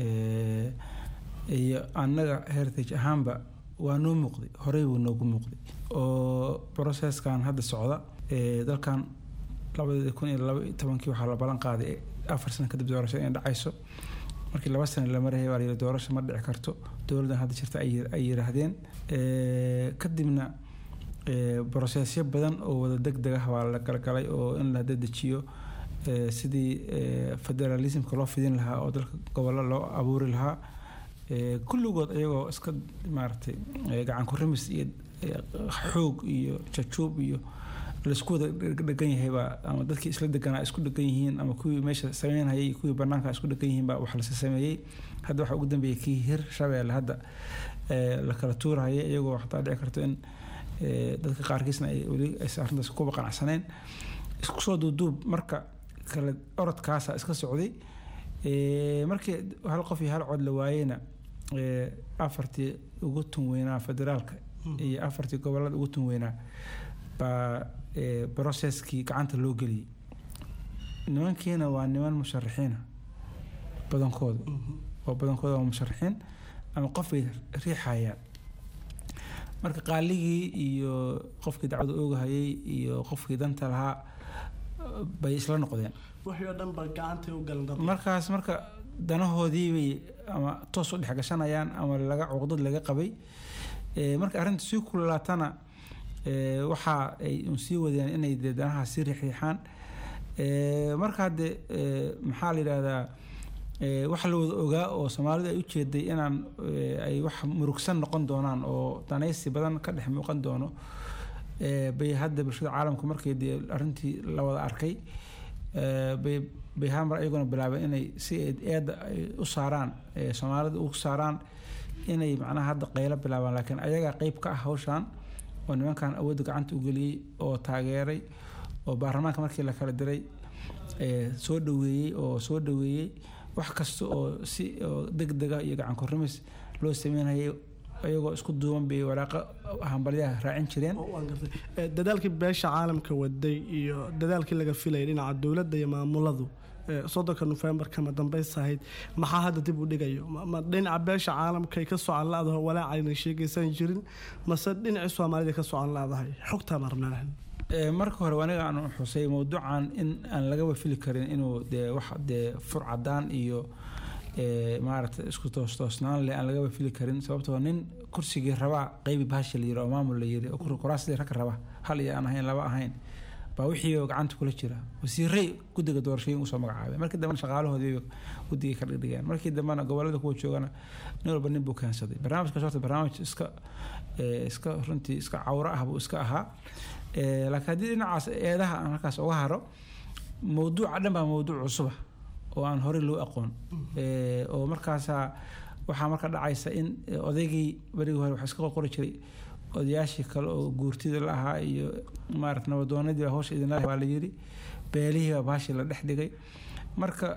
iyo annaga heritage ahaanba waa noo muuqday horey buu noogu muuqday oo processkan hadda socda dalkan labadii kun iyo laba iyo tobankii waxaa la ballan qaaday afar sano kadib doorashada inay dhacayso markii laba sano la marayay baa layidhi doorasho ma dhici karto dowladdan hadda jirta ay yiraahdeen kadibna brosesyo badan oo wada deg deg ah waa la galgalay oo in la dedejiyo sidii federalismka loo fidin lahaa oo dalka gobollo loo abuuri lahaa kulligood iyagoo iska maaragtay gacan ku rimis iyo xoog iyo jajuub iyo laisku wada dhegan yahaybaa ama dadkii isla deganaa isku dhegan yihiin ama kuwii meesha sameynhayay kuwii banaanka isku dhegan yihiin baa wax lasa sameeyey hadda waxaa ugu dambeeyay kii hir shabeelle hadda la kala tuurahaya iyagoo xataa dhici karto in dadka qaarkiisna ay weli aysan arrintaas kuba qanacsaneen isku soo duuduub marka kale orodkaasa iska socday markii hal qof iyo hal cod la waayeyna afartii ugu tun weynaa federaalka iyo afartii gobolada ugu tun weynaa baa brocesskii gacanta loo geliyey nimankiina waa niman musharaxiina badankooda oo badankooda waa musharaxiin ama qof bay riixayaan marka qaaligii iyo qofkii dacwada oogahayay iyo qofkii danta lahaa bay isla noqdeen wixii oo dhan ba gacantay u galan dad markaas marka danahoodii bay ama toos u dhex gashanayaan ama laga cuqdad laga qabay marka arrinta sii kululaatana waxa ay un sii wadeen inay dee danaha sii riixriixaan marka hadde maxaa la yidhahdaa waxa la wada ogaa oo soomaalidu ay u jeeday inaan ay wax murugsan noqon doonaan oo danaysi badan ka dhex muuqan doono bay hadda bulshada caalamku markay dee arrintii la wada arkay bay bay hamar iyaguna bilaabeen inay si eedda ay u saaraan soomaalida u saaraan inay macnaha hadda qaylo bilaabaan laakiin ayagaa qeyb ka ah hawshan oo nimankan awoodda gacanta u geliyey oo taageeray oo baarlamaanka markii la kala diray soo dhaweeyey oo soo dhaweeyey wax kasta oo si oo deg dega iyo gacan korrimis loo sameynayay iyagoo isku duuban bay waraaqa hambalyaha raacin jireen dadaalkii beesha caalamka waday iyo dadaalkii laga filayay dhinaca dowladda iyo maamuladu soddonka nofembar kama dambaysa ahayd maxaa hadda dib u dhigayo ma dhinaca beesha caalamka ay ka socon la-daho walaacayna sheegaysan jirin mase dhinacii soomaalida ka socon la-dahay xogtaa marnaan marka hore aniga aan xusay mowduucan in aan lagaba fili karin inuu dee wax dee fur cadaan iyo maaragtay isku toostoosnaan leh aan lagaba fili karin sababtoo nin kursigii rabaa qeybi bahasha la yiri oo maamul la yiri oo kuraasidii ragga raba hal iyo aan ahayn laba ahayn baa wixii gacanta kula jira wasiiray guddiga doorashooyin usoo magacaabay markii dambena shaqaalahoodii guddigay ka dhigdhigeen markii dambena gobolada kuwa joogana nin walba nin buu keensaday barnaamijkaas horta barnaamij iska iska runtii iska cawro ah buu iska ahaa laakiin haddii dhinacaas eedaha aan halkaas uga haro mowduuca dhan baa mowduuc cusuba oo aan horey loo aqoon oo markaasaa waxaa marka dhacaysa in odaygii berigii hore waxa iska qorqori jiray odayaashii kale oo guurtida la ahaa iyo maarata nabadoonadii baa hawsha idinla baa la yiri beelihii baa baashii la dhex dhigay marka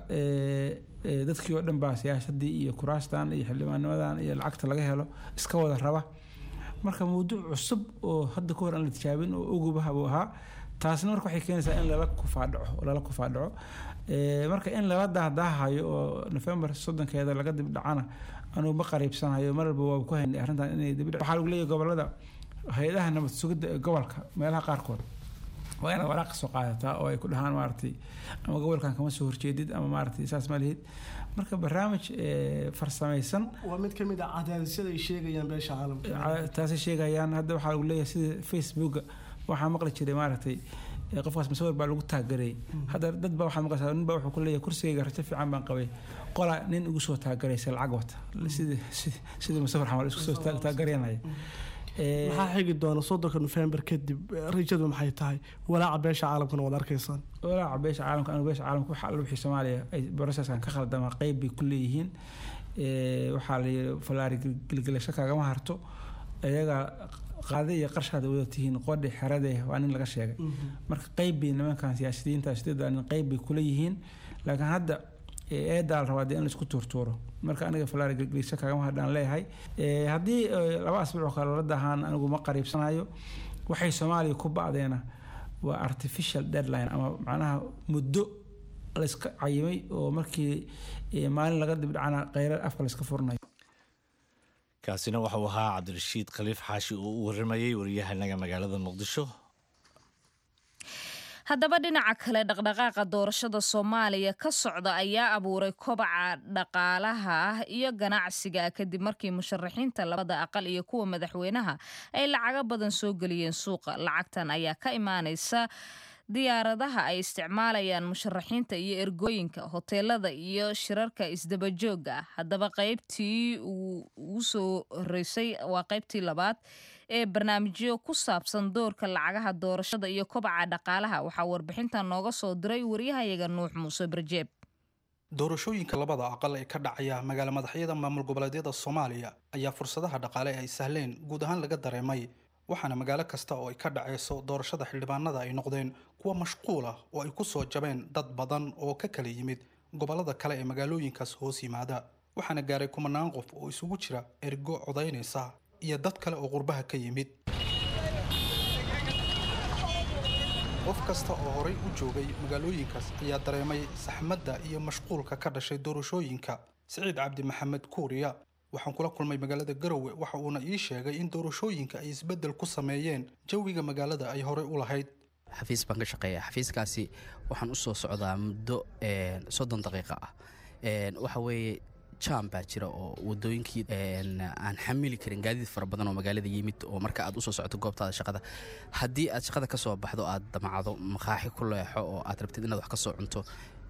dadkii oo dhan baa siyaasadii iyo kuraastan iyo xildhibaannimadan iyo lacagta laga helo iska wada raba marka mawduuc cusub oo hadda ka hor aan la tijaabin oo ogubaha buu ahaa taasna marka waxay keenaysaa in lala kufaadhaco lala kufaadhaco marka in lala dahdaahayo oo nofembar soddonkeeda laga dib dhacana anugu ma qariibsanayo mar walba waa ku haynay arrintan inay dib waxaa lagu leeyahay gobolada hay-adaha nabad sugidda ee gobolka meelaha qaarkood waa inaad waraaq soo qaadataa oo ay ku dhahaan maaragtay ama gobolkan kama soo horjeedid ama maaragtay saas ma lihid marka barnaamij farsamaysan waa mid ka mid ah cadaadisyada ay sheegayaan beesha caalamka taasay sheegayaan hadda waxaa lagu leeyahay sida facebooka waxaa maqli jiray maaragtay qofkaas masawir baa lagu taageray hadda dad baa waxaa maqlaysaa nin baa wuxuu ku leeyahay kursigayga rajo fiican baan qabay qola nin igu soo taagaraysa lacag wata sidii sidii masawir xamal isku soo taagaranaya maxaa xigi doona soddonka nofembar kadib rajadu maxay tahay walaaca beesha caalamkana waad arkaysaan walaaca beesha caalamka anu beesha caalamka waxa alla wixii soomaaliya ay processkan ka khaldama qeyb bay ku leeyihiin waxaa la yidhi falaari gelgelasho kaagama harto iyaga qaade iyo qarshaada wada tihiin qodhi xerade waa nin laga sheegay marka qeyb bay nimankan siyaasiyiinta sideeda nin qeyb bay kula yihiin laakiin hadda eedaa la rabaa dee in laisku tuurtuuro marka aniga falaari gelgelisho kaagama hadhaan leeyahay haddii laba asbuuc kale la dahaan anigu ma qariibsanayo waxay soomaaliya ku ba'deena waa artificial deadline ama macnaha muddo layska cayimay oo markii maalin laga dibdhacana kheyra afka layska furnayo kaasina waxau ahaa cabdirashiid khaliif xaashi oo u waramayey waryahanaga magaalada muqdisho haddaba dhinaca kale dhaqdhaqaaqa doorashada soomaaliya ka socda ayaa abuuray kobaca dhaqaalaha ah iyo ganacsiga kadib markii musharaxiinta labada aqal iyo kuwa madaxweynaha ay lacago badan soo geliyeen suuqa lacagtan ayaa ka imaanaysa diyaaradaha ay isticmaalayaan musharaxiinta iyo ergooyinka hoteelada iyo shirarka isdabajooga ah haddaba qaybtii ugu soo horeysay waa qaybtii labaad ee barnaamijyo ku saabsan doorka lacagaha doorashada iyo kobaca dhaqaalaha waxaa warbixintan nooga soo diray waryahayaga nuux muuse barjeeb doorashooyinka labada aqal ee ka dhacaya magaala madaxyada maamul goboleedyada soomaaliya ayaa fursadaha dhaqaale ay sahleen guud ahaan laga dareemay waxaana magaalo kasta oo ay ka dhaceyso doorashada xildhibaanada ay noqdeen kuwa mashquul ah oo ay ku soo jabeen dad badan oo ka kala yimid gobollada kale ee magaalooyinkaas hoos yimaada waxaana gaaray kumanaan qof oo isugu jira ergo codaynaysa iyo dad kale oo qurbaha ka yimid qof kasta oo horay u joogay magaalooyinkaas ayaa dareemay saxmadda iyo mashquulka ka dhashay doorashooyinka siciid cabdi maxamed kuuriya waxaan kula kulmay magaalada garowe waxa uuna ii sheegay in doorashooyinka ay isbeddel ku sameeyeen jawiga magaalada ay horey u lahayd xafiis baan ka shaqeeya xafiiskaasi waxaan usoo socdaa muddo soddon daqiiqa ah waxa weeye jam baa jira oo wadooyinkii aan xamili karin gaadiid fara badan oo magaalada yimid oo marka aad usoo socoto goobtaada shaqada haddii aad shaqada kasoo baxdo aad damacdo maqaaxi ku leexo oo aad rabtid inaad wax kasoo cunto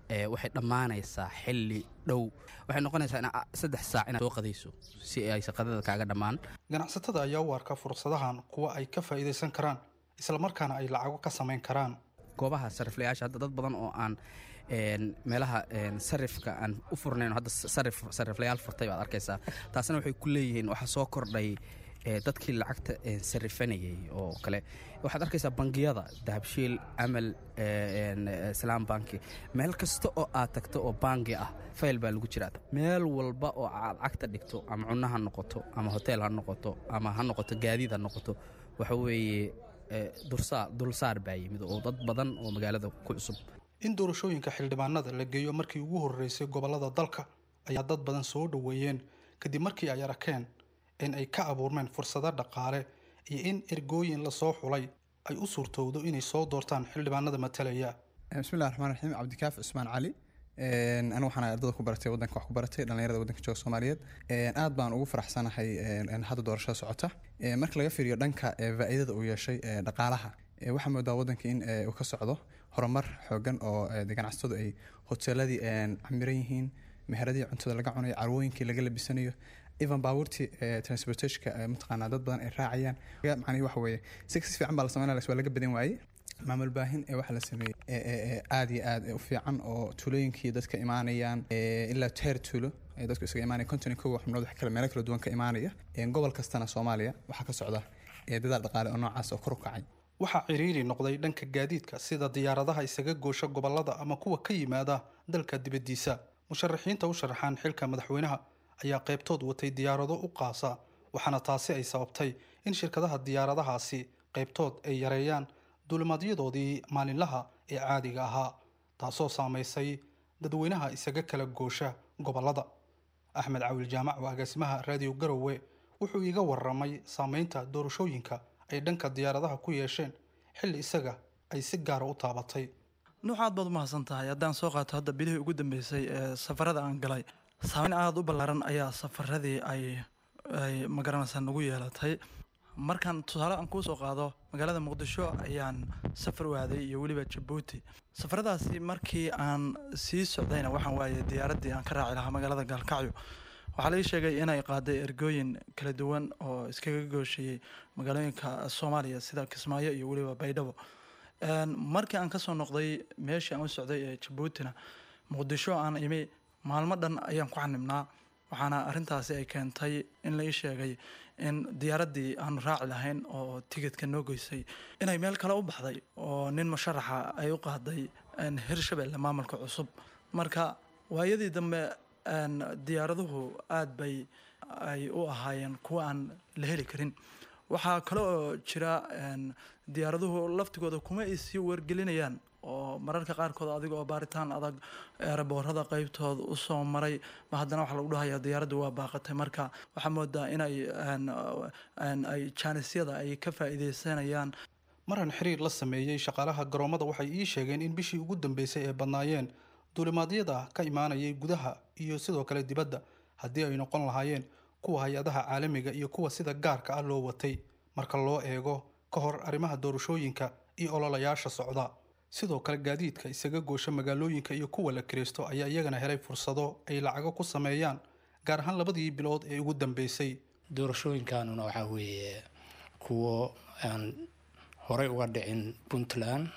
ee, waxay dhammaanaysaa xilli dhow waxay noqonaysaa ina saddex saac inaad soo qadayso si ay shaqadada kaaga dhammaan ganacsatada ayaa u arka fursadahan kuwa ay ka faa'iidaysan karaan islamarkaana ay lacago ka samayn karaan goobaha sariflayaasha hadda dad badan oo aan een, meelaha een, sarifka aan u furnayn hadda sarif sariflayaal furtay baad arkaysaa taasna waxay ku leeyihiin waxaa soo kordhay ee, dadkii lacagta een, sarifanayay oo kale waxaad arkaysaa bangiyada dahabshiil amal ee, een, ee, islaam banki meel kasta oo aad tagto oo bangi ah fayl baa lagu jiraa meel walba oo aad cagta dhigto ama cunno ha noqoto ama hotel ha noqoto ama ha noqoto gaadiid ha noqoto waxa weeye ee, dursaar dulsaar baa yimid oo dad badan oo magaalada ku cusub in doorashooyinka xildhibaanada la geeyo markii ugu horreysay gobollada dalka ayaa dad badan soo dhoweeyeen kadib markii ay arkeen in ay ka abuurmeen fursado dhaqaale iyo in ergooyin lasoo xulay ay u suurtowdo inay soo doortaan xildhibaanada matalaya bismillahi raxmaan raxiim cabdikaaf cusmaan cali Een, anigu waxaan ahay ardada ku baratay waddanka wax ku baratay dhallinyarada waddanka jooga soomaaliyeed Een, aad baan ugu faraxsanahay een, een hadda doorashada socota Een, marka laga fiiriyo dhanka ee, faa'iidada uu yeeshay ee, dhaqaalaha ee, waxaa moodaa waddanka in ee, uu ka socdo horumar xoogan oo ee, de ganacsatadu ay hoteeladii een, camiran yihiin meheradii cuntada laga cunayo carwooyinkii laga labisanayo even baabuurtii ee, transportationka ee, mataqaanaa dad badan ay raacayaan macnihi waxa weeye si si fiican baa la sameynaya waa laga badan waayey maamul baahin ee waxa la sameeyey ee- ee ee aad iyo aad u fiican oo tuulooyinkii dadka imaanayaan ee, ilaa teer tuulo ee dadku isaga imaanaya konton iyo kow xubnood wax kale meelo kala duwan ka imaanaya Een, gobol kastana soomaaliya waxaa ka socda ee, dadaal dhaqaale oo noocaas oo kor u kacay waxaa ciriiri noqday dhanka gaadiidka sida diyaaradaha isaga goosha gobollada ama kuwa ka yimaada dalka dibaddiisa musharaxiinta u sharaxaan xilka madaxweynaha ayaa qaybtood watay diyaarado u qaasa waxaana taasi ay sababtay in shirkadaha diyaaradahaasi qaybtood ay yareeyaan duulimaadyadoodii maalinlaha ee caadiga ahaa taasoo saamaysay dadweynaha isaga kala goosha gobollada axmed cawil jaamac oo agaasimaha raadiyo garowe wuxuu iiga waramay saameynta doorashooyinka ay dhanka diyaaradaha ku yeesheen xilli isaga ay si gaara u taabatay nuux aad baad u mahadsan tahay haddaan soo qaato hadda bilihii ugu dambeysay ee safarada aan galay saameyn aada u ballaaran ayaa safaradii ay ay magaranaysaa nagu yeelatay markaan tusaale aan kuu soo qaado magaalada muqdisho ayaan safar u aaday iyo weliba jabuuti safaradaasi markii aan sii socdayna waxaan waayay diyaaraddii aan ka raaci lahaa magaalada gaalkacyo waxaa laii sheegay inay qaaday ergooyin kala duwan oo iskaga gooshayey magaalooyinka soomaaliya sida kismaayo iyo weliba baydhabo Een, markii aan kasoo noqday meeshii aan u socday ee jabuutina muqdisho aan imi maalmo dhan ayaan ku xanibnaa waxaana arintaasi ay keentay in la ii sheegay in diyaaraddii aanu raaci lahayn oo tigidka noo goysay inay meel kale u baxday oo nin musharaxa ay u qaaday een, hirshabelle maamulka cusub marka waayadii dambe een, diyaaraduhu aad bay ay u ahaayeen kuwa aan la heli karin waxaa kale oo jira een, diyaaraduhu laftigooda kuma ay sii wargelinayaan oo mararka qaarkood adiga oo baaritaan adag eeraboorada qeybtooda usoo maray ma haddana waxaa lagu dhahayaa diyaaraddu waa baaqatay marka waxaa moodaa inay een, een, ay jaanisyada ay ka faa'iideysanayaan maran xiriir la sameeyey shaqaalaha garoomada waxay ii sheegeen in bishii ugu dambeysay ay badnaayeen duulimaadyada ka imaanayay gudaha iyo sidoo kale dibadda haddii ay noqon lahaayeen kuwa hay-adaha caalamiga iyo kuwa sida gaarka ah loo watay marka loo eego ka hor arrimaha doorashooyinka iyo ololayaasha socda sidoo kale gaadiidka isaga goosha magaalooyinka iyo kuwa la kiraysto ayaa iyagana helay fursado ay lacago ku sameeyaan gaar ahaan labadii bilood ee ugu dambeysay doorashooyinkanuna waxaa weeye kuwo aan horey uga dhicin puntland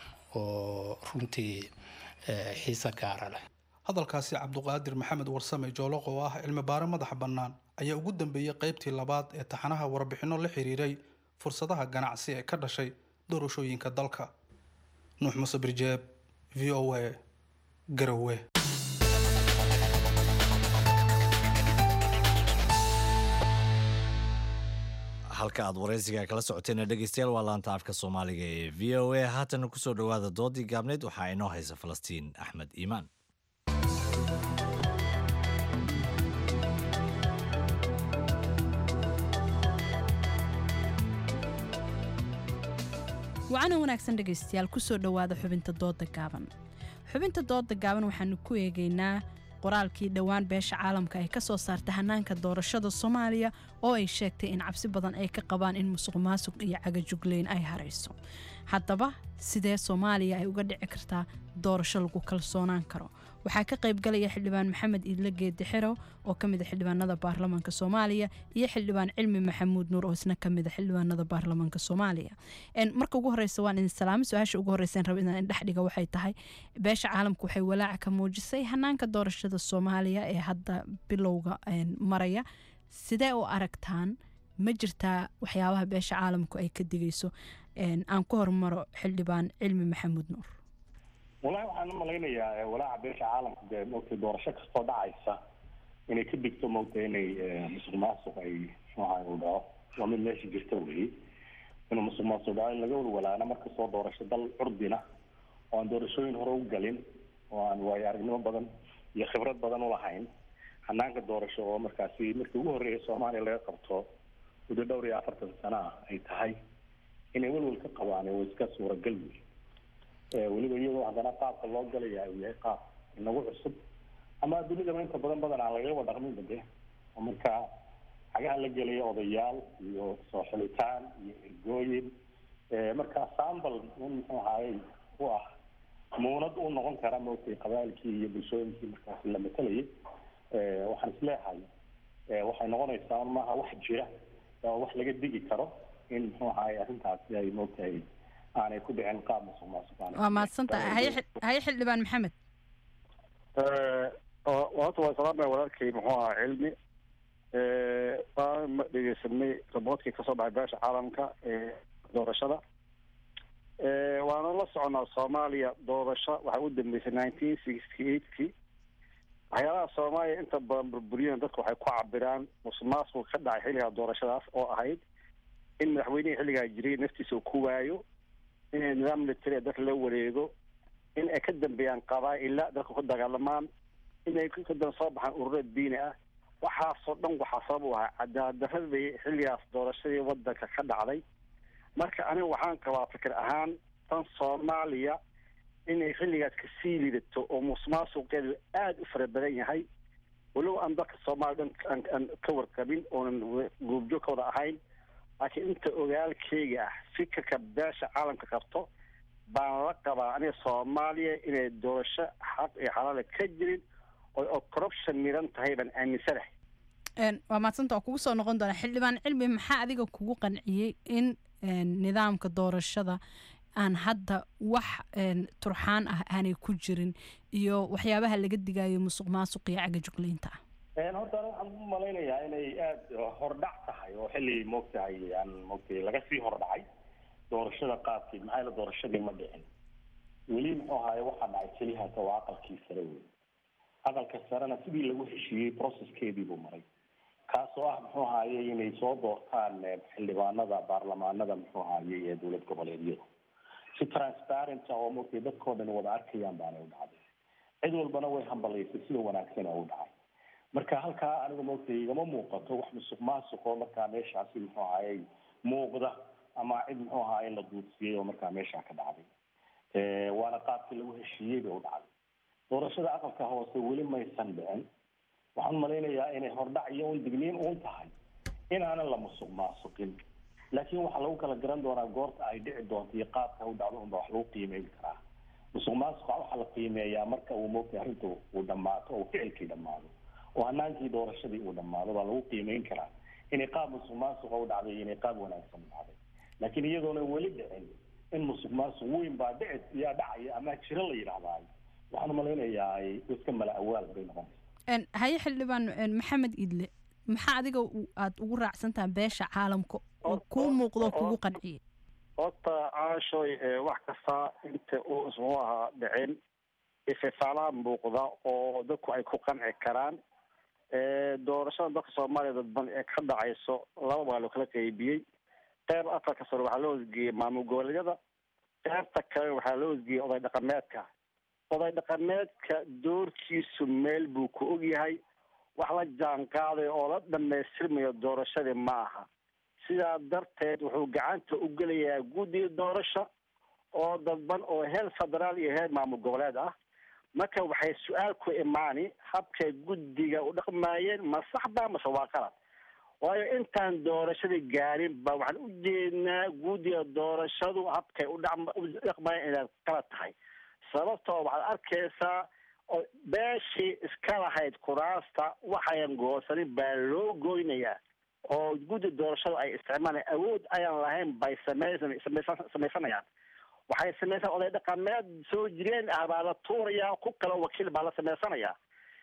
oo runtii eh, xiise gaara leh hadalkaasi cabduqaadir maxamed warsame jooloq oo ah cilmi baare madaxa bannaan ayaa ugu dambeeyey qaybtii labaad ee taxanaha warbixinno la xiriiray fursadaha ganacsi ee ka dhashay doorashooyinka dalka nuux muse birjeeb v o a garowe halka aad waraysiga kala socoteen dhegeystayaal waa laanta afka soomaaliga ee v o a haatana kusoo dhowaada doodii gaabneyd waxaa inoo haysa falastiin axmed iimaan wacana wanaagsan dhegaystayaal kusoo dhowaada xubinta dooda gaaban xubinta dooda gaaban waxaanu ku eegaynaa qoraalkii dhowaan beesha caalamka ay ka soo saartay hanaanka doorashada soomaaliya oo ay sheegtay in cabsi badan ay ka qabaan in musuq maasuq iyo cagajugleyn ay harayso haddaba sidee soomaaliya ay uga dhici kartaa doorasho lagu kalsoonaan karo waxaa ka qaybgalaya xildhibaan maxamed iidle geedi xerow oo ka mid a xildhibaanada baarlamaanka soomaaliya iyo xildhibaan cilmi maxamuud nuur oo isna ka mid a xildhibaanada baarlamaanka soomaaliya marka ugu horeysa waan idin salaamay su-aasha ugu horeysa raba inaan indhex dhiga waxay tahay beesha caalamku waxay walaaca ka muujisay hanaanka doorashada soomaaliya ee hadda bilowga maraya sidee u aragtaan ma jirtaa waxyaabaha beesha caalamku ay ka digayso aan ku hormaro xildhibaan cilmi maxamuud nuur walahi waxaan u malaynayaa walaaca beesha caalamka dee mogtay doorasho kastoo dhacaysa inay ka digto mogtay inay musuq maasuq ay muxuaha u dhaco waa mid meesha jirta weyi inuu musuq maasuq dhaco in laga walwalaana markastoo doorasho dal curdina oo aan doorashooyin hore u galin oo aan waayo aragnimo badan iyo khibrad badan ulahayn hanaanka doorasho oo markaasi markii ugu horreeya soomaaliya laga qabto muddo dhowr iyo afartan sano ah ay tahay inay welwel ka qabaan oo iska suuragal wey weliba iyadoo haddana qaabka loo galaya uu yahay qaab inagu cusub ama dunidaba inta badan badan aan lagaba dhaqminba de oo marka xagaha la gelaya odayaal iyo soo xilitaan iyo ergooyin marka sambal in muxuu ahaayey u ah muunad u noqon kara maogtay qabaailkii iyo bulshooyinkii markaasi la matalayay waxaan isleehay waxay noqonaysaa maaha wax jira oo wax laga digi karo in muxuu ahaay arrintaasi ay moogtahay aanay ku dhicin qaab musuq maasuq waa mahadsantahay haye haye xildhibaan maxamed horta waa salaamaya walaalkay muxuu ahaa cilmi waan dhegeysanay raboodkii kasoo dhacay beesha caalamka ee doorashada waana la soconaa soomaaliya doorasho waxay u dambeysay nineteen sixty eightkii waxyaalaha soomaaliya inta badan burburiyana dadka waxay ku cabiraan musuq maasuq ka dhacay xilligaa doorashadaas oo ahayd in madaxweynihii xilligaa jiray naftiisa uu ku waayo inay nidaam military dadka la wareego in ay ka dambeeyaan qabaa-ila dadka ku dagaalamaan inay kadan soo baxaan ururo diini ah waxaasoo dhan waxaa sabab u ahaa cadaaladdaradii xilligaas doorashadii wadanka ka dhacday marka aniga waxaan qabaa fikir ahaan tan soomaaliya inay xilligaas kasii lidato oo musuqmaasuqeedu aada u fara badan yahay walow aan dalka soomaaliya dhan aan ka warqabin oonan goobjoog ka wada ahayn laakiin inta ogaalkeyga ah fikirka beesha caalamka qabto baan la qabaa aniga soomaaliya inay doorasho xaq iyo xalaala ka jirin oo corruption miran tahay baan aaminsanahay waa maadsanta waa kugu soo noqon doonaa xildhibaan cilmi maxaa adiga kugu qanciyey in nidaamka doorashada aan hadda wax turxaan ah aanay ku jirin iyo waxyaabaha laga digayo musuq maasuq iyo caga juglaynta ah horta ana waxaan u malaynayaa inay aada hordhac tahay oo xilli moogtahay aan moogtay laga sii hordhacay doorashada qaabkeed maxaa yaele doorashadii ma dhicin weli muxuu ahaaye waxaa dhacay kelihata waa aqalkii sare wey aqalka sarena sidii lagu heshiiyey processkeedii buu maray kaasoo ah muxuu ahaaye inay soo doortaan xildhibaanada baarlamaanada muxuu ahaaye ee dowlad goboleedyada si transparent oo moogtay dadkao dhan wada arkayaan baanay u dhacday cid walbana way hambalaysay sida wanaagsan oo u dhacay marka halkaa aniga moogtay igama muuqato wax musuq maasuq oo markaa meeshaasi muxuu ahaaye muuqda ama cid muxuu ahaaye la duudsiyey oo markaa meeshaa ka dhacday waana qaabkii lagu heshiiyey bay u dhacday doorashada aqalka hoose weli maysan dhicin waxaan malaynayaa inay hordhac iyo un digniin uun tahay in aanan la musuq maasuqin laakiin waxaa lagu kala garan doonaa goorta ay dhici doonto iyo qaabka u dhacdo unba wax lagu qiimeyn karaa musuq maasuqa waxaa la qiimeeyaa marka uu moogtay arrintu uu dhammaato oo ficilkii dhammaado oo hanaankii doorashadii uu dhammaado baa lagu qiimeyn karaa inay qaab musuq maasuqa u dhacday iyo inay qaab wanaagsan u dhacday laakiin iyadoona weli dhicin in musuq maasuq weyn baa dhici yaa dhacaya ama jiro la yidhaahdaay waxaan malaynayaa iska mala awaal bay noqonaysa haye xildhibaan maxamed idle maxaa adiga aada ugu raacsantaha beesha caalamka oo kuu muuqdo kugu qanciyey horta caashoy wax kasta inta uu ismuu ahaa dhicin ififaalaha muuqda oo dadku ay ku qanci karaan doorashada dalka soomaaliya dadban ee ka dhacayso laba baa loo kala qeybiyey qeyb afarka sare waxaa loo hosgeeyey maamul goboleedyada qeybta kale waxaa loo hosgeeyey oday dhaqameedka oday dhaqameedka doorkiisu meel buu ku ogyahay wax la jaan qaadayo oo la dhamaystirmayo doorashadii ma aha sidaa darteed wuxuu gacanta u gelayaa guddiga doorasho oo dadban oo heer federaal iyo heer maamul goboleed ah marka waxay su-aal ku imaani habkay guddiga u dhaqmaayeen ma saxba mase waa qalad waayo intaan doorashadii gaarin ba waxaan u jeednaa guddiga doorashadu habkay u dhaqma- u dhaqmayaan inaad kala tahay sababtoo waxaad arkaysaa oo beeshii iska lahayd kuraasta waxayan goosanin baa loo goynayaa oo guddi doorashadu ay isticmaalaan awood ayaan lahayn bay samaysan samaysan- samaysanayaan waxay samaysan oday dhaqameed soo jireen ah baa la tuurayaa ku kale wakiil baa la samaysanayaa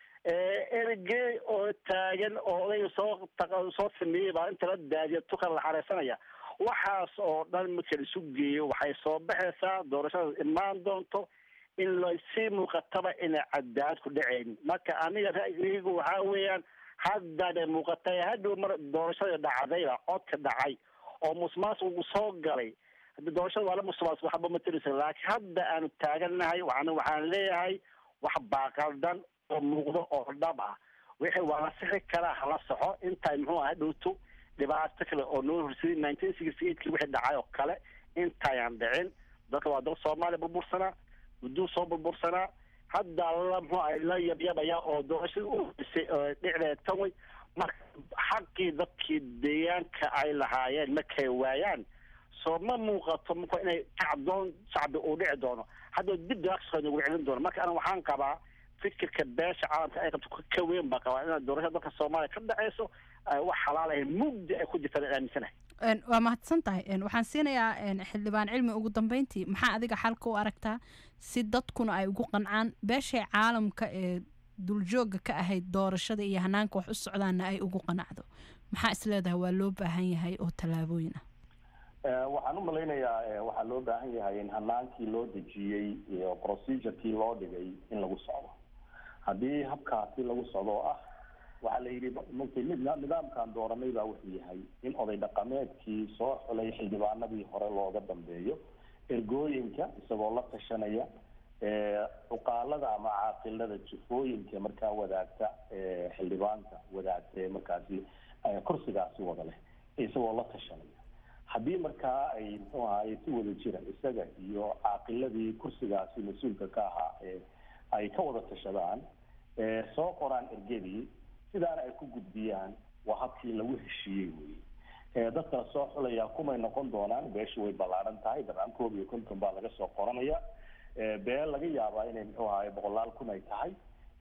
ergey oo taagan oo odayga soo taq- soo sameeyey baa inta la daadiya tukan la xareysanaya waxaas oo dhan marka la isu geeyo waxay soo baxaysaa doorashada imaan doonto in la sii muuqataba inay cadaalad ku dhacayn marka aniga ra'yigaygu waxaa weeyaan haddana muuqatay hadhow mar doorashada dhacdayba codka dhacay oo musmaasuqu soo galay hadda doorashada waa la musmaas waxba ma tirisa laakiin hadda aanu taagannahay waxaan waxaan leeyahay wax baaqaldan oo muuqdo oo dhab ah wixii waa la sixi karaa hala soxo intay muxuu aha dhowto dhibaato kale oo noo horsaday nineteen sixty eightkii wixii dhacay oo kale intayaan dhicin dadka waa dal soomaaliya burbursanaa gudduu soo burbursanaa hadda la muxuu aha la yabyabaya oo doorashadii u horeysay oo dhicdeed tan wey marka xaqii dadkii deegaanka ay lahaayeen markay waayaan soo ma muuqato marka inay kacdoon shacbi uu dhici doono hadda dib daaqsoo nagu celin doono marka ana waxaan qabaa fikirka beesha caalamka ay qabto ka weyn baa qabaa inaad doorashada dalka soomaaliya ka dhaceyso ay wax xalaal ahayn mugdi ay ku jirtaan aan aaminsanahay Een, waa mahadsan tahay Een, waxaan siinayaa een, xildhibaan cilmi ugu dambeyntii maxaa adiga xalka u aragtaa si dadkuna ay ugu qancaan beeshay caalamka ee duljooga ka ahayd doorashada iyo hanaanka wax u socdaana ay ugu qanacdo maxaa isleedahay waa loo baahan yahay oo tallaabooyin ah Eh, waxaan u malaynayaa eh, waxaa loo baahan yahay in hanaankii loo dejiyey iyo procedurekii loo dhigay in lagu socdo haddii habkaasi lagu socdo oo ah waxaa la yidhi markii mid nidaamkan dooranay baa wuxuu yahay in oday dhaqameedkii soo xulay xildhibaanadii hore looga dambeeyo ergooyinka isagoo la tashanaya eh, cuqaalada ama caaqilada jufooyinka markaa wadaagta eh, xildhibaanka wadaagta ee markaasi eh, kursigaasi wada leh isagoo la tashanaya haddii markaa ay muxuu ahaay si wada jira isaga iyo caaqiladii kursigaasi mas-uulka ka ahaa ee ay ka wada tashadaan ee soo qoraan ergadii sidaana ay ku gudbiyaan waa habkii lagu heshiiyey wey ee dadka soo xulaya kumay noqon doonaan beeshu way ballaaran tahay dabcan koob iyo konton baa laga soo qoranaya ee beel laga yaabaa inay muxuu ahaay boqolaal kun ay tahay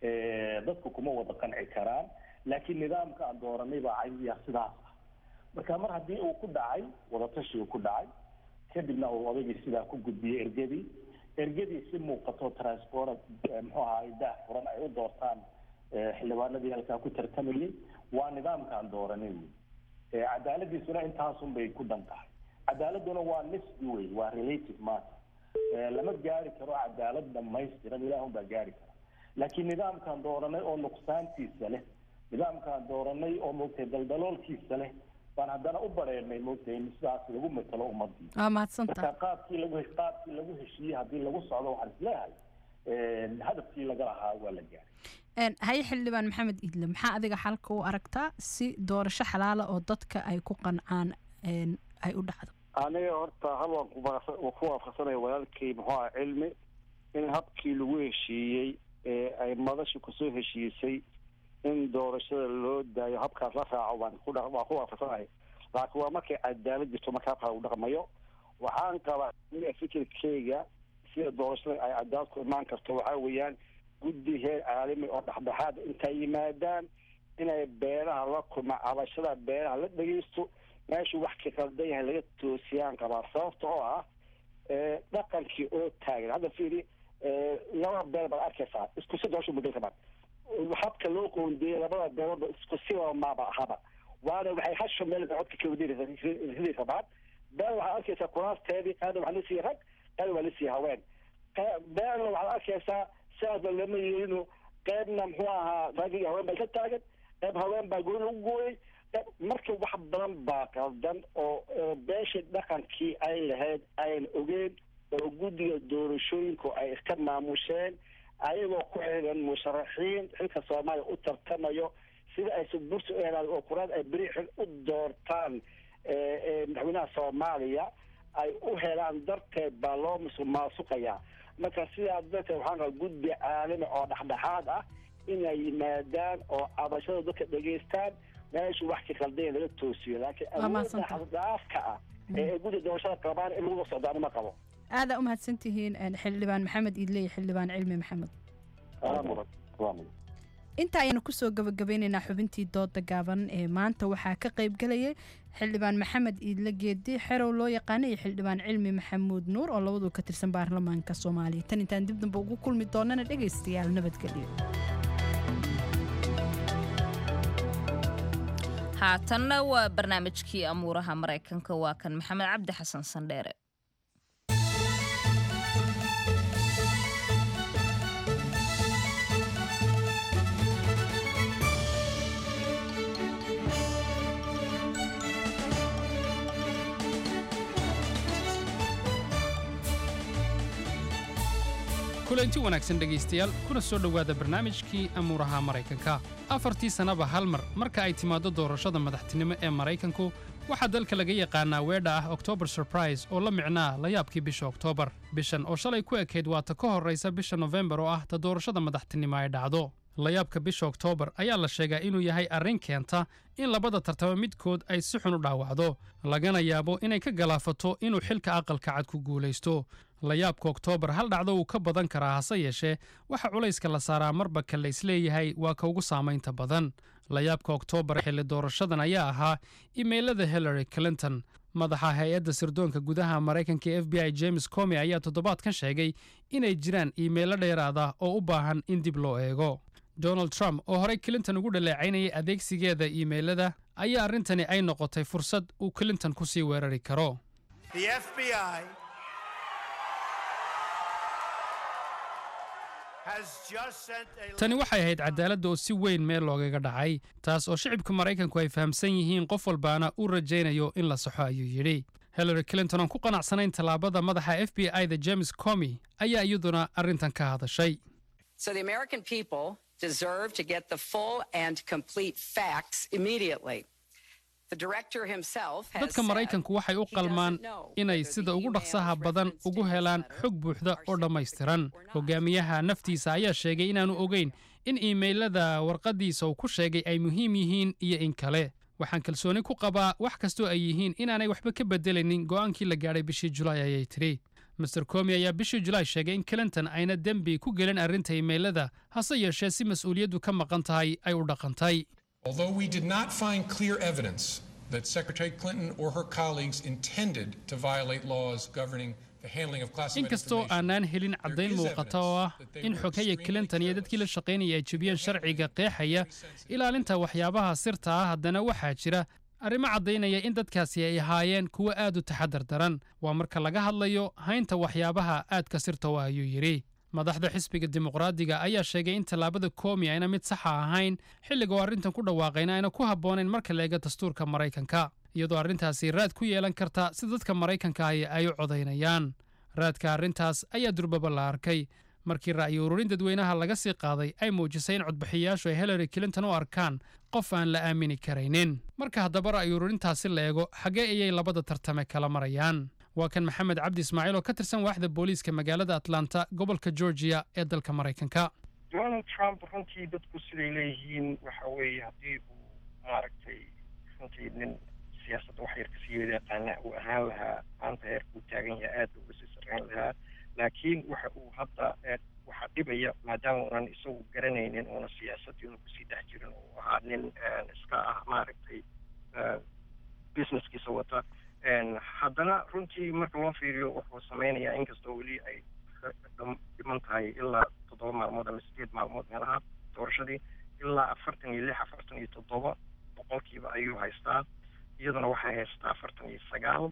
ee dadku kuma wada qanci karaan laakiin nidaamka aan dooranay baa caymiya sidaas ah marka mar haddii uu ku dhacay wadatashi uu ku dhacay kadibna uu odaygii sidaa ku gudbiyey ergadii ergadii si muuqato transport muxuu ahaay daah furan ay u doortaan eh, xildhibaanadii halkaa ku tartamayay waa nidaamkaan dooranay wey Eh, cadaaladiisuna intaasun bay ku dhan tahay cadaaladuna waa nisbi wey waa relative matter Eh, lama gaari karo cadaalad dhamaystiran ilaahun baa gaari kara laakiin nidaamkaan dooranay oo nuqsaantiisa leh nidaamkaan dooranay oo moogtay daldaloolkiisa leh baan haddana u bareernay moogtay in sidaas lagu matalo ummadii waa mahadsantahay marka qaabkii lagu qaabkii lagu heshiiyey haddii lagu socdo waxaan isleeyahay eh, hadafkii laga lahaa waa la gaaray Een, haye xildhibaan maxamed idle maxaa adiga xalka u aragtaa si doorasho xalaala oo dadka ay ku qancaan een, ay u dhacdo aniga horta hal waan ku waafaq- waan ku waafaqsanaya walaalkay muxuu aha cilmi in habkii lagu heshiiyey ee ay madashu kusoo heshiisay in doorashada loo daayo habkaas la raaco waan ku dha- waan ku waafaqsanaya laakiin waa markay cadaalad jirto marka habkaa lagu dhaqmayo waxaan qabaa aniga fikirkeyga sida doorashada ay cadaalad ku imaan karto waxaa weeyaan guddi heer caalami oo dhexdhexaad intay yimaadaan inay beelaha la kulma cabashada beelaha la dhegeysto meeshuu wax ka qaldan yahay laga toosiyaan qabaa sababta oo ah ee, dhaqankii oo taagan hadda fiiri ee, laba beel baad arkaysaa isku si doorasho muddo kaban habka loo qoondeeyey labada beeloodba isku siba maaba ahaba waana waxay hasho meel bay codka ka wadiri rabaan beel waxaad arkaysaa kuraasteedii qaarna waxaa la siiyey rag qaarna waa la siiyey haween Qe- beelna waxaad arkaysaa sidaasba lama yeelino qeybna muxuu ahaa rag iyo haween baa ka taagan qeyb haween baa guri lagu gooyey qeyb- marka wax badan baa qaldan oo oo beesha dhaqankii ay lahayd ayan ogeen oo guddiga doorashooyinku ay iska maamusheen ayagoo ku xiran musharaxiin xilka soomaaliya u tartamayo sida ay subursi u helaan oo kuraad ay beri xil u doortaan ee, ee, madaxweynaha soomaaliya ay u helaan darteed baa loo musuq maasuqayaa marka sidaa darteed waxaan qabaa guddi caalami oo dhexdhexaad ah inay yimaadaan oo cabashada dadka dhegaystaan meeshu wax ka qaldayn laga toosiyo laakiin Waa awoodda mahadsantahay. xaddaafka ah ee ay guddi doorashada qabaan in lagu socdo anima qabo aadaa u mahadsantihiin een, xildhibaan maxamed iidle iyo xildhibaan cilmi maxamed Waa mudan waa mudan inta ayaanu kusoo gabagabeynaynaa xubintii dooda gaaban ee maanta waxaa ka qayb galayay xildhibaan maxamed iidle geedi xerow loo yaqaana iyo xildhibaan cilmi maxamuud nuur oo labadu ka tirsan baarlamaanka soomaaliya tan intaan dib dambe ugu kulmi doonana dhegaystayaal nabadgelyo haatanna waa barnaamijkii amuuraha maraykanka waa kan maxamed cabdi xasan sandheere kulanti wanaagsan dhegaystayaal kuna soo dhowaada barnaamijkii amuuraha maraykanka afartii sannaba hal mar marka ay timaaddo doorashada madaxtinimo ee maraykanku waxaa dalka laga yaqaanaa weedha ah october surprise oo la micnaa layaabkii bisha oktoobar bishan oo shalay ku ekayd waata ka horraysa bisha nofembar oo ah ta doorashada madaxtinimo ay dhacdo layaabka bisha oktoobar ayaa la sheegaa inuu yahay arrin keenta in labada tartamo midkood ay si xun u dhaawacdo lagana yaabo inay ka galaafato inuu xilka aqalka cad ku guulaysto layaabka oktoobar hal dhacdo wuu ka badan karaa hase yeeshee waxa culayska la saaraa marba ka la isleeyahay waa ka ugu saamaynta badan layaabka oktoobar xilli doorashadan ayaa ahaa imeylada hillary clinton madaxa hay-adda sirdoonka gudaha maraykanka ee f b i james comi ayaa toddobaadkan sheegay inay jiraan iimaylo dheeraada oo u baahan in dib loo eego donald trump oo horey clinton ugu dhaleecaynayay adeegsigeeda iimaylada ayaa arrintani ay noqotay fursad uu clinton ku sii weerari karo The FBI has just sent a tani waxay ahayd cadaaladda oo si weyn meel loogaga dhacay taas oo shicibka maraykanku ay fahamsan yihiin qof walbaana uu rajaynayo in la saxo ayuu yidhi hillary clinton oon ku qanacsanayn tallaabada madaxa f b i da james comi ayaa iyaduna arrintan ka hadashay So the American people deserve to get the full and complete facts immediately. The director himself has dadka said maraykanku waxay u he qalmaan doesn't know inay sida ugu dhaqsaha badan ugu helaan xog buuxda oo dhammaystiran hogaamiyaha naftiisa ayaa sheegay inaanu ogeyn in iimaylada warqaddiisa uu ku sheegay ay muhiim yihiin iyo in kale waxaan kalsooni ku qabaa wax kastoo ay yihiin inaanay waxba ka bedelaynin go'aankii la gaadhay bishii julaay ayay tidhi master comi ayaa bishii julaay sheegay in clinton ayna dembi ku gelin arrinta iimaylada hase yeeshee si mas'uuliyaddu ka maqan tahay ay u dhaqantay Although we did not find clear evidence that Secretary Clinton or her colleagues intended to violate laws governing the handling of classified inkastoo information, aanaan helin caddayn muuqata oo ah in xogaya clinton iyo dadkii la shaqaynaya ay jebiyeen sharciga qeexaya ilaalinta waxyaabaha sirta ah haddana waxaa jira arrimo caddaynaya in dadkaasi ay ahaayeen kuwo aad u taxadar daran waa marka laga hadlayo haynta waxyaabaha aadka sirta u ah ayuu yidhi madaxda xisbiga dimuqraadiga ayaa sheegay in tallaabada koomi ayna mid saxa ahayn xilliga oo arrintan ku dhawaaqayna ayna ku habboonayn marka la eega dastuurka maraykanka iyadoo arrintaasi raad ku yeelan karta si dadka maraykanka ahi ay u codaynayaan raadka arrintaas ayaa durbaba la arkay markii ra'yi ururin dadweynaha laga sii qaaday ay muujisay in codbixiyayaashu ay hillary clinton u arkaan qof aan la aamini karaynin marka haddaba ra'yi ururintaasi la eego xaggee ayay labada tartame kala marayaan waa kan maxamed cabdi ismaaciil oo ka tirsan waaxda booliiska magaalada atlanta gobolka georgia ee dalka maraykanka donald trump runtii dadku siday leeyihiin waxa weeye haddii uu maaragtay runtii nin siyaasadda wax yar kasii wada yaqaana uu ahaan lahaa maanta heerkuu taagan yahay aad buu uga sii sarreyn lahaa laakiin waxa uu hadda eh, waxaa dhibaya maadaama uunan isagu garanaynin uuna siyaasaddii una kusii dhex jirin uu ahaa nin eh, iska ah maaragtay eh, businesskiisa wata En, haddana runtii marka loo fiiriyo wuxuu sameynayaa inkastoo weli ay dham- dhiman tahay ilaa toddoba maalmood ama sideed maalmood meelaha doorashadii ilaa afartan iyo lix afartan iyo toddoba boqolkiiba ayuu haystaa iyaduna waxay haystaa afartan iyo sagaal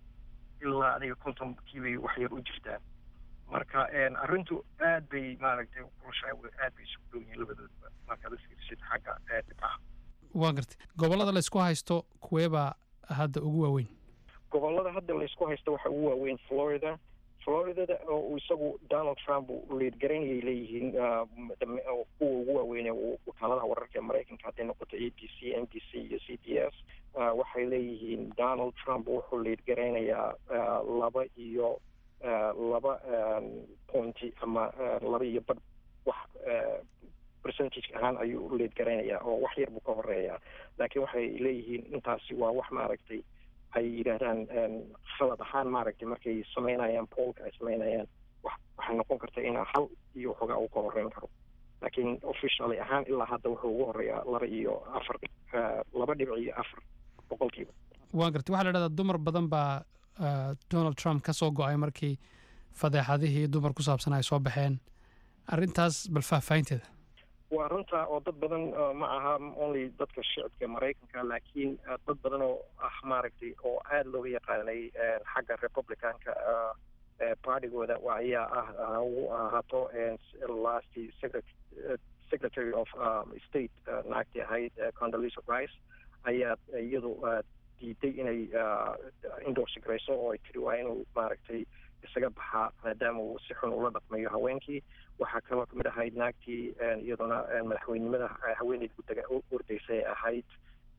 ilaa adiga kontonkiibay wax yar u jirtaa marka en, arrintu aad bay maaragtay u kulushahay aad bay isugu dhow yihiin labadoodba markaad u fiirisid xagga eh, dhibcaha waa gartay gobollada la isku haysto kuweebaa hadda ugu waaweyn gobollada hadda laysku haysto waxa ugu waaweyn florida floridada oo uu isagu donald trump uu liidgaraynayay leeyihiin ah, dam- oo kuwa ugu waaweyn ee uu- wakaaladaha wararka ee maraykanka hadday noqoto a b c n b c iyo c b s ah, waxay leeyihiin donald trump wuxuu liidgaraynayaa ah, laba iyo ah, laba ah, pointi ama ah, laba iyo badh wax ah, percentage ahaan ayuu u leed garaynayaa oo wax yar buu ka horeeyaa laakiin waxay leeyihiin intaasi waa wax maaragtay ay yidhaahdaan khalad ahaan maaragtay markay samaynayaan poolka ay samaynayaan wax waxay noqon karta inaa hal iyo waxoogaa uu ka horeyn karo laakiin officially ahaan ilaa hadda wuxuu ugu horeeyaa laba iyo afar laba dhibic iyo afar boqolkiiba waan gartay waxaa la dhahdaa dumar badan baa donald trump ka soo go-ay markii fadeexadihii dumar ku saabsan ay soo baxeen arrintaas bal faahfaahinteeda waa runta oo dad badan ma aha only dadka shicibka maraykanka laakiin dad badan oo ah maaragtay oo aada looga yaqaanay xagga republicanka partigooda ayaa ah ugu ahaato last secretary of state naagtii ahayd condolisa rice ayaa iyadu diiday inay endorse garayso oo ay tiri waa inuu maaragtay isaga baxaa maadaama uu si xun ula dhaqmayo haweenkii waxaa kaloo kamid ahayd naagtii iyaduna madaxweynenimada haweeneyd gudaga ordaysay ahayd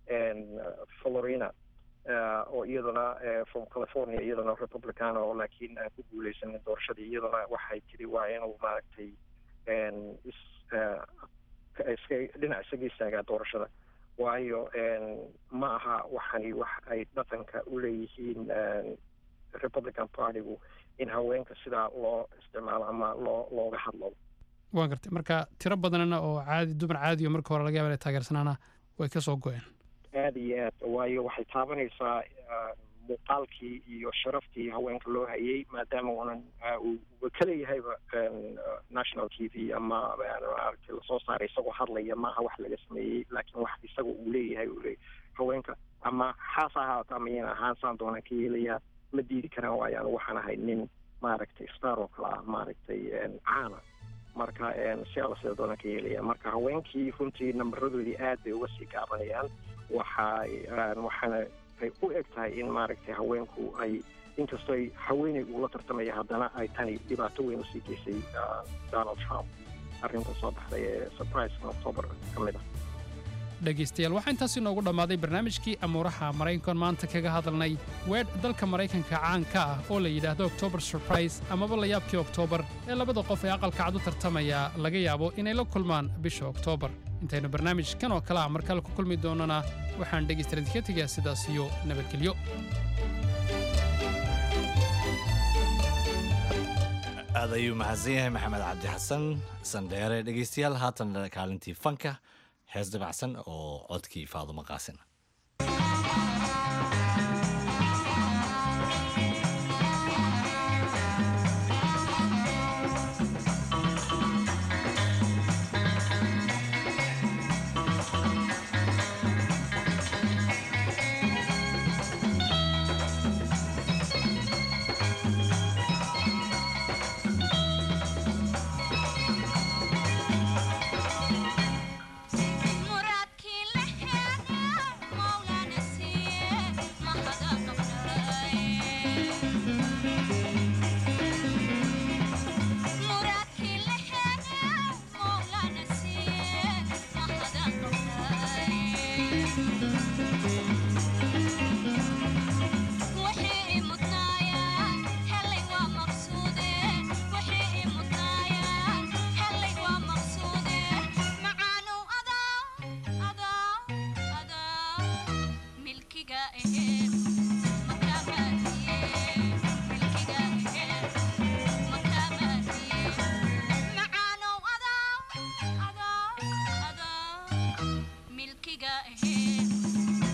florina oo iyaduna from california iyaduna republican oo laakiin aan ku guuleysanin doorashadii iyaduna waxay tiri waa inuu maaragtay is iska dhinac isaga istaagaa doorashada waayo ma aha waxani wax ay dhaqanka u leeyihiin republican partygu in haweenka sidaa loo isticmaalo ama loo looga hadlo waan gartay marka tiro badanna oo caadi dumar caadi oo marka hore laga yaba inay taageersanaana way ka soo go-een aada iyo aad waayo waxay taabanaysaa muuqaalkii iyo sharaftii haweenka loo hayay maadaama uunan uu ka leeyahayba national t v ama maaragtay lasoo saaray isagoo hadlaya maaha wax laga sameeyey laakiin wax isaga uu leeyahay uu leeyahay haweenka ama xaas ha ahaato ama yana ahaan saan doonaan ka yeelayaa ma diidi karaan waayo anu waxaan ahay nin maaragtay star oo kale ah maaragtay caana marka si alla sida doonaan ka yeelaya marka haweenkii runtii nambaradoodii aad bay uga sii gaabanayaan waxay waxaana ay u eg tahay in maaragtay haweenku ay inkastoo ay haweeney uula tartamaya haddana ay tani dhibaato weyn usii geysay donald trump arrinta soo baxday ee surpriseka october ka mid ah dhegaystayaal waxaa intaas inoogu dhammaaday barnaamijkii amuuraha maraykankan maanta kaga hadalnay weedh dalka maraykanka caanka ah oo la yidhaahdo october surprise amaba layaabkii oktoobar ee labada qof ee aqalka cad u tartamaya laga yaabo inay la kulmaan bisha oktoobar intaynu barnaamijkan oo kale ah markale ku kulmi doonana waxaan dhegaystayaal idinka tegayaa sidaas iyo nabadgelyo aad ayuu mahadsan yahay maxamed cabdi xasan sandheere dhegaystayaal haatan kaalintii fanka hees dabacsan oo codkii faadumo qaasin milkiga ahayd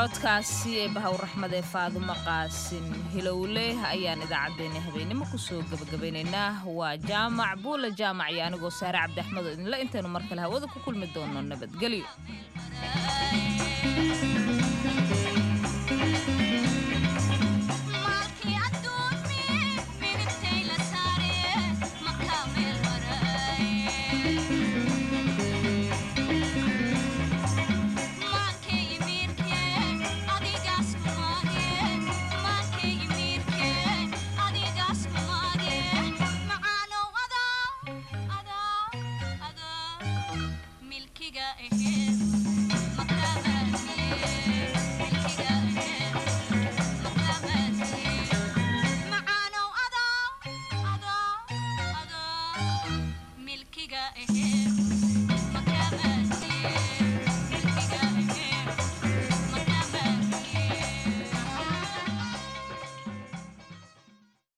codkaasi ee bahaw raxmad ee faadumo qaasin hilowle ayaan idaacaddeenna habeenimo kusoo gebagabaynaynaa waa jaamac buula jaamac iyo anigoo saare cabdiaxmed oo idinle intaynu mar kale hawada ku kulmi doono nabadgelyo milkiga ahe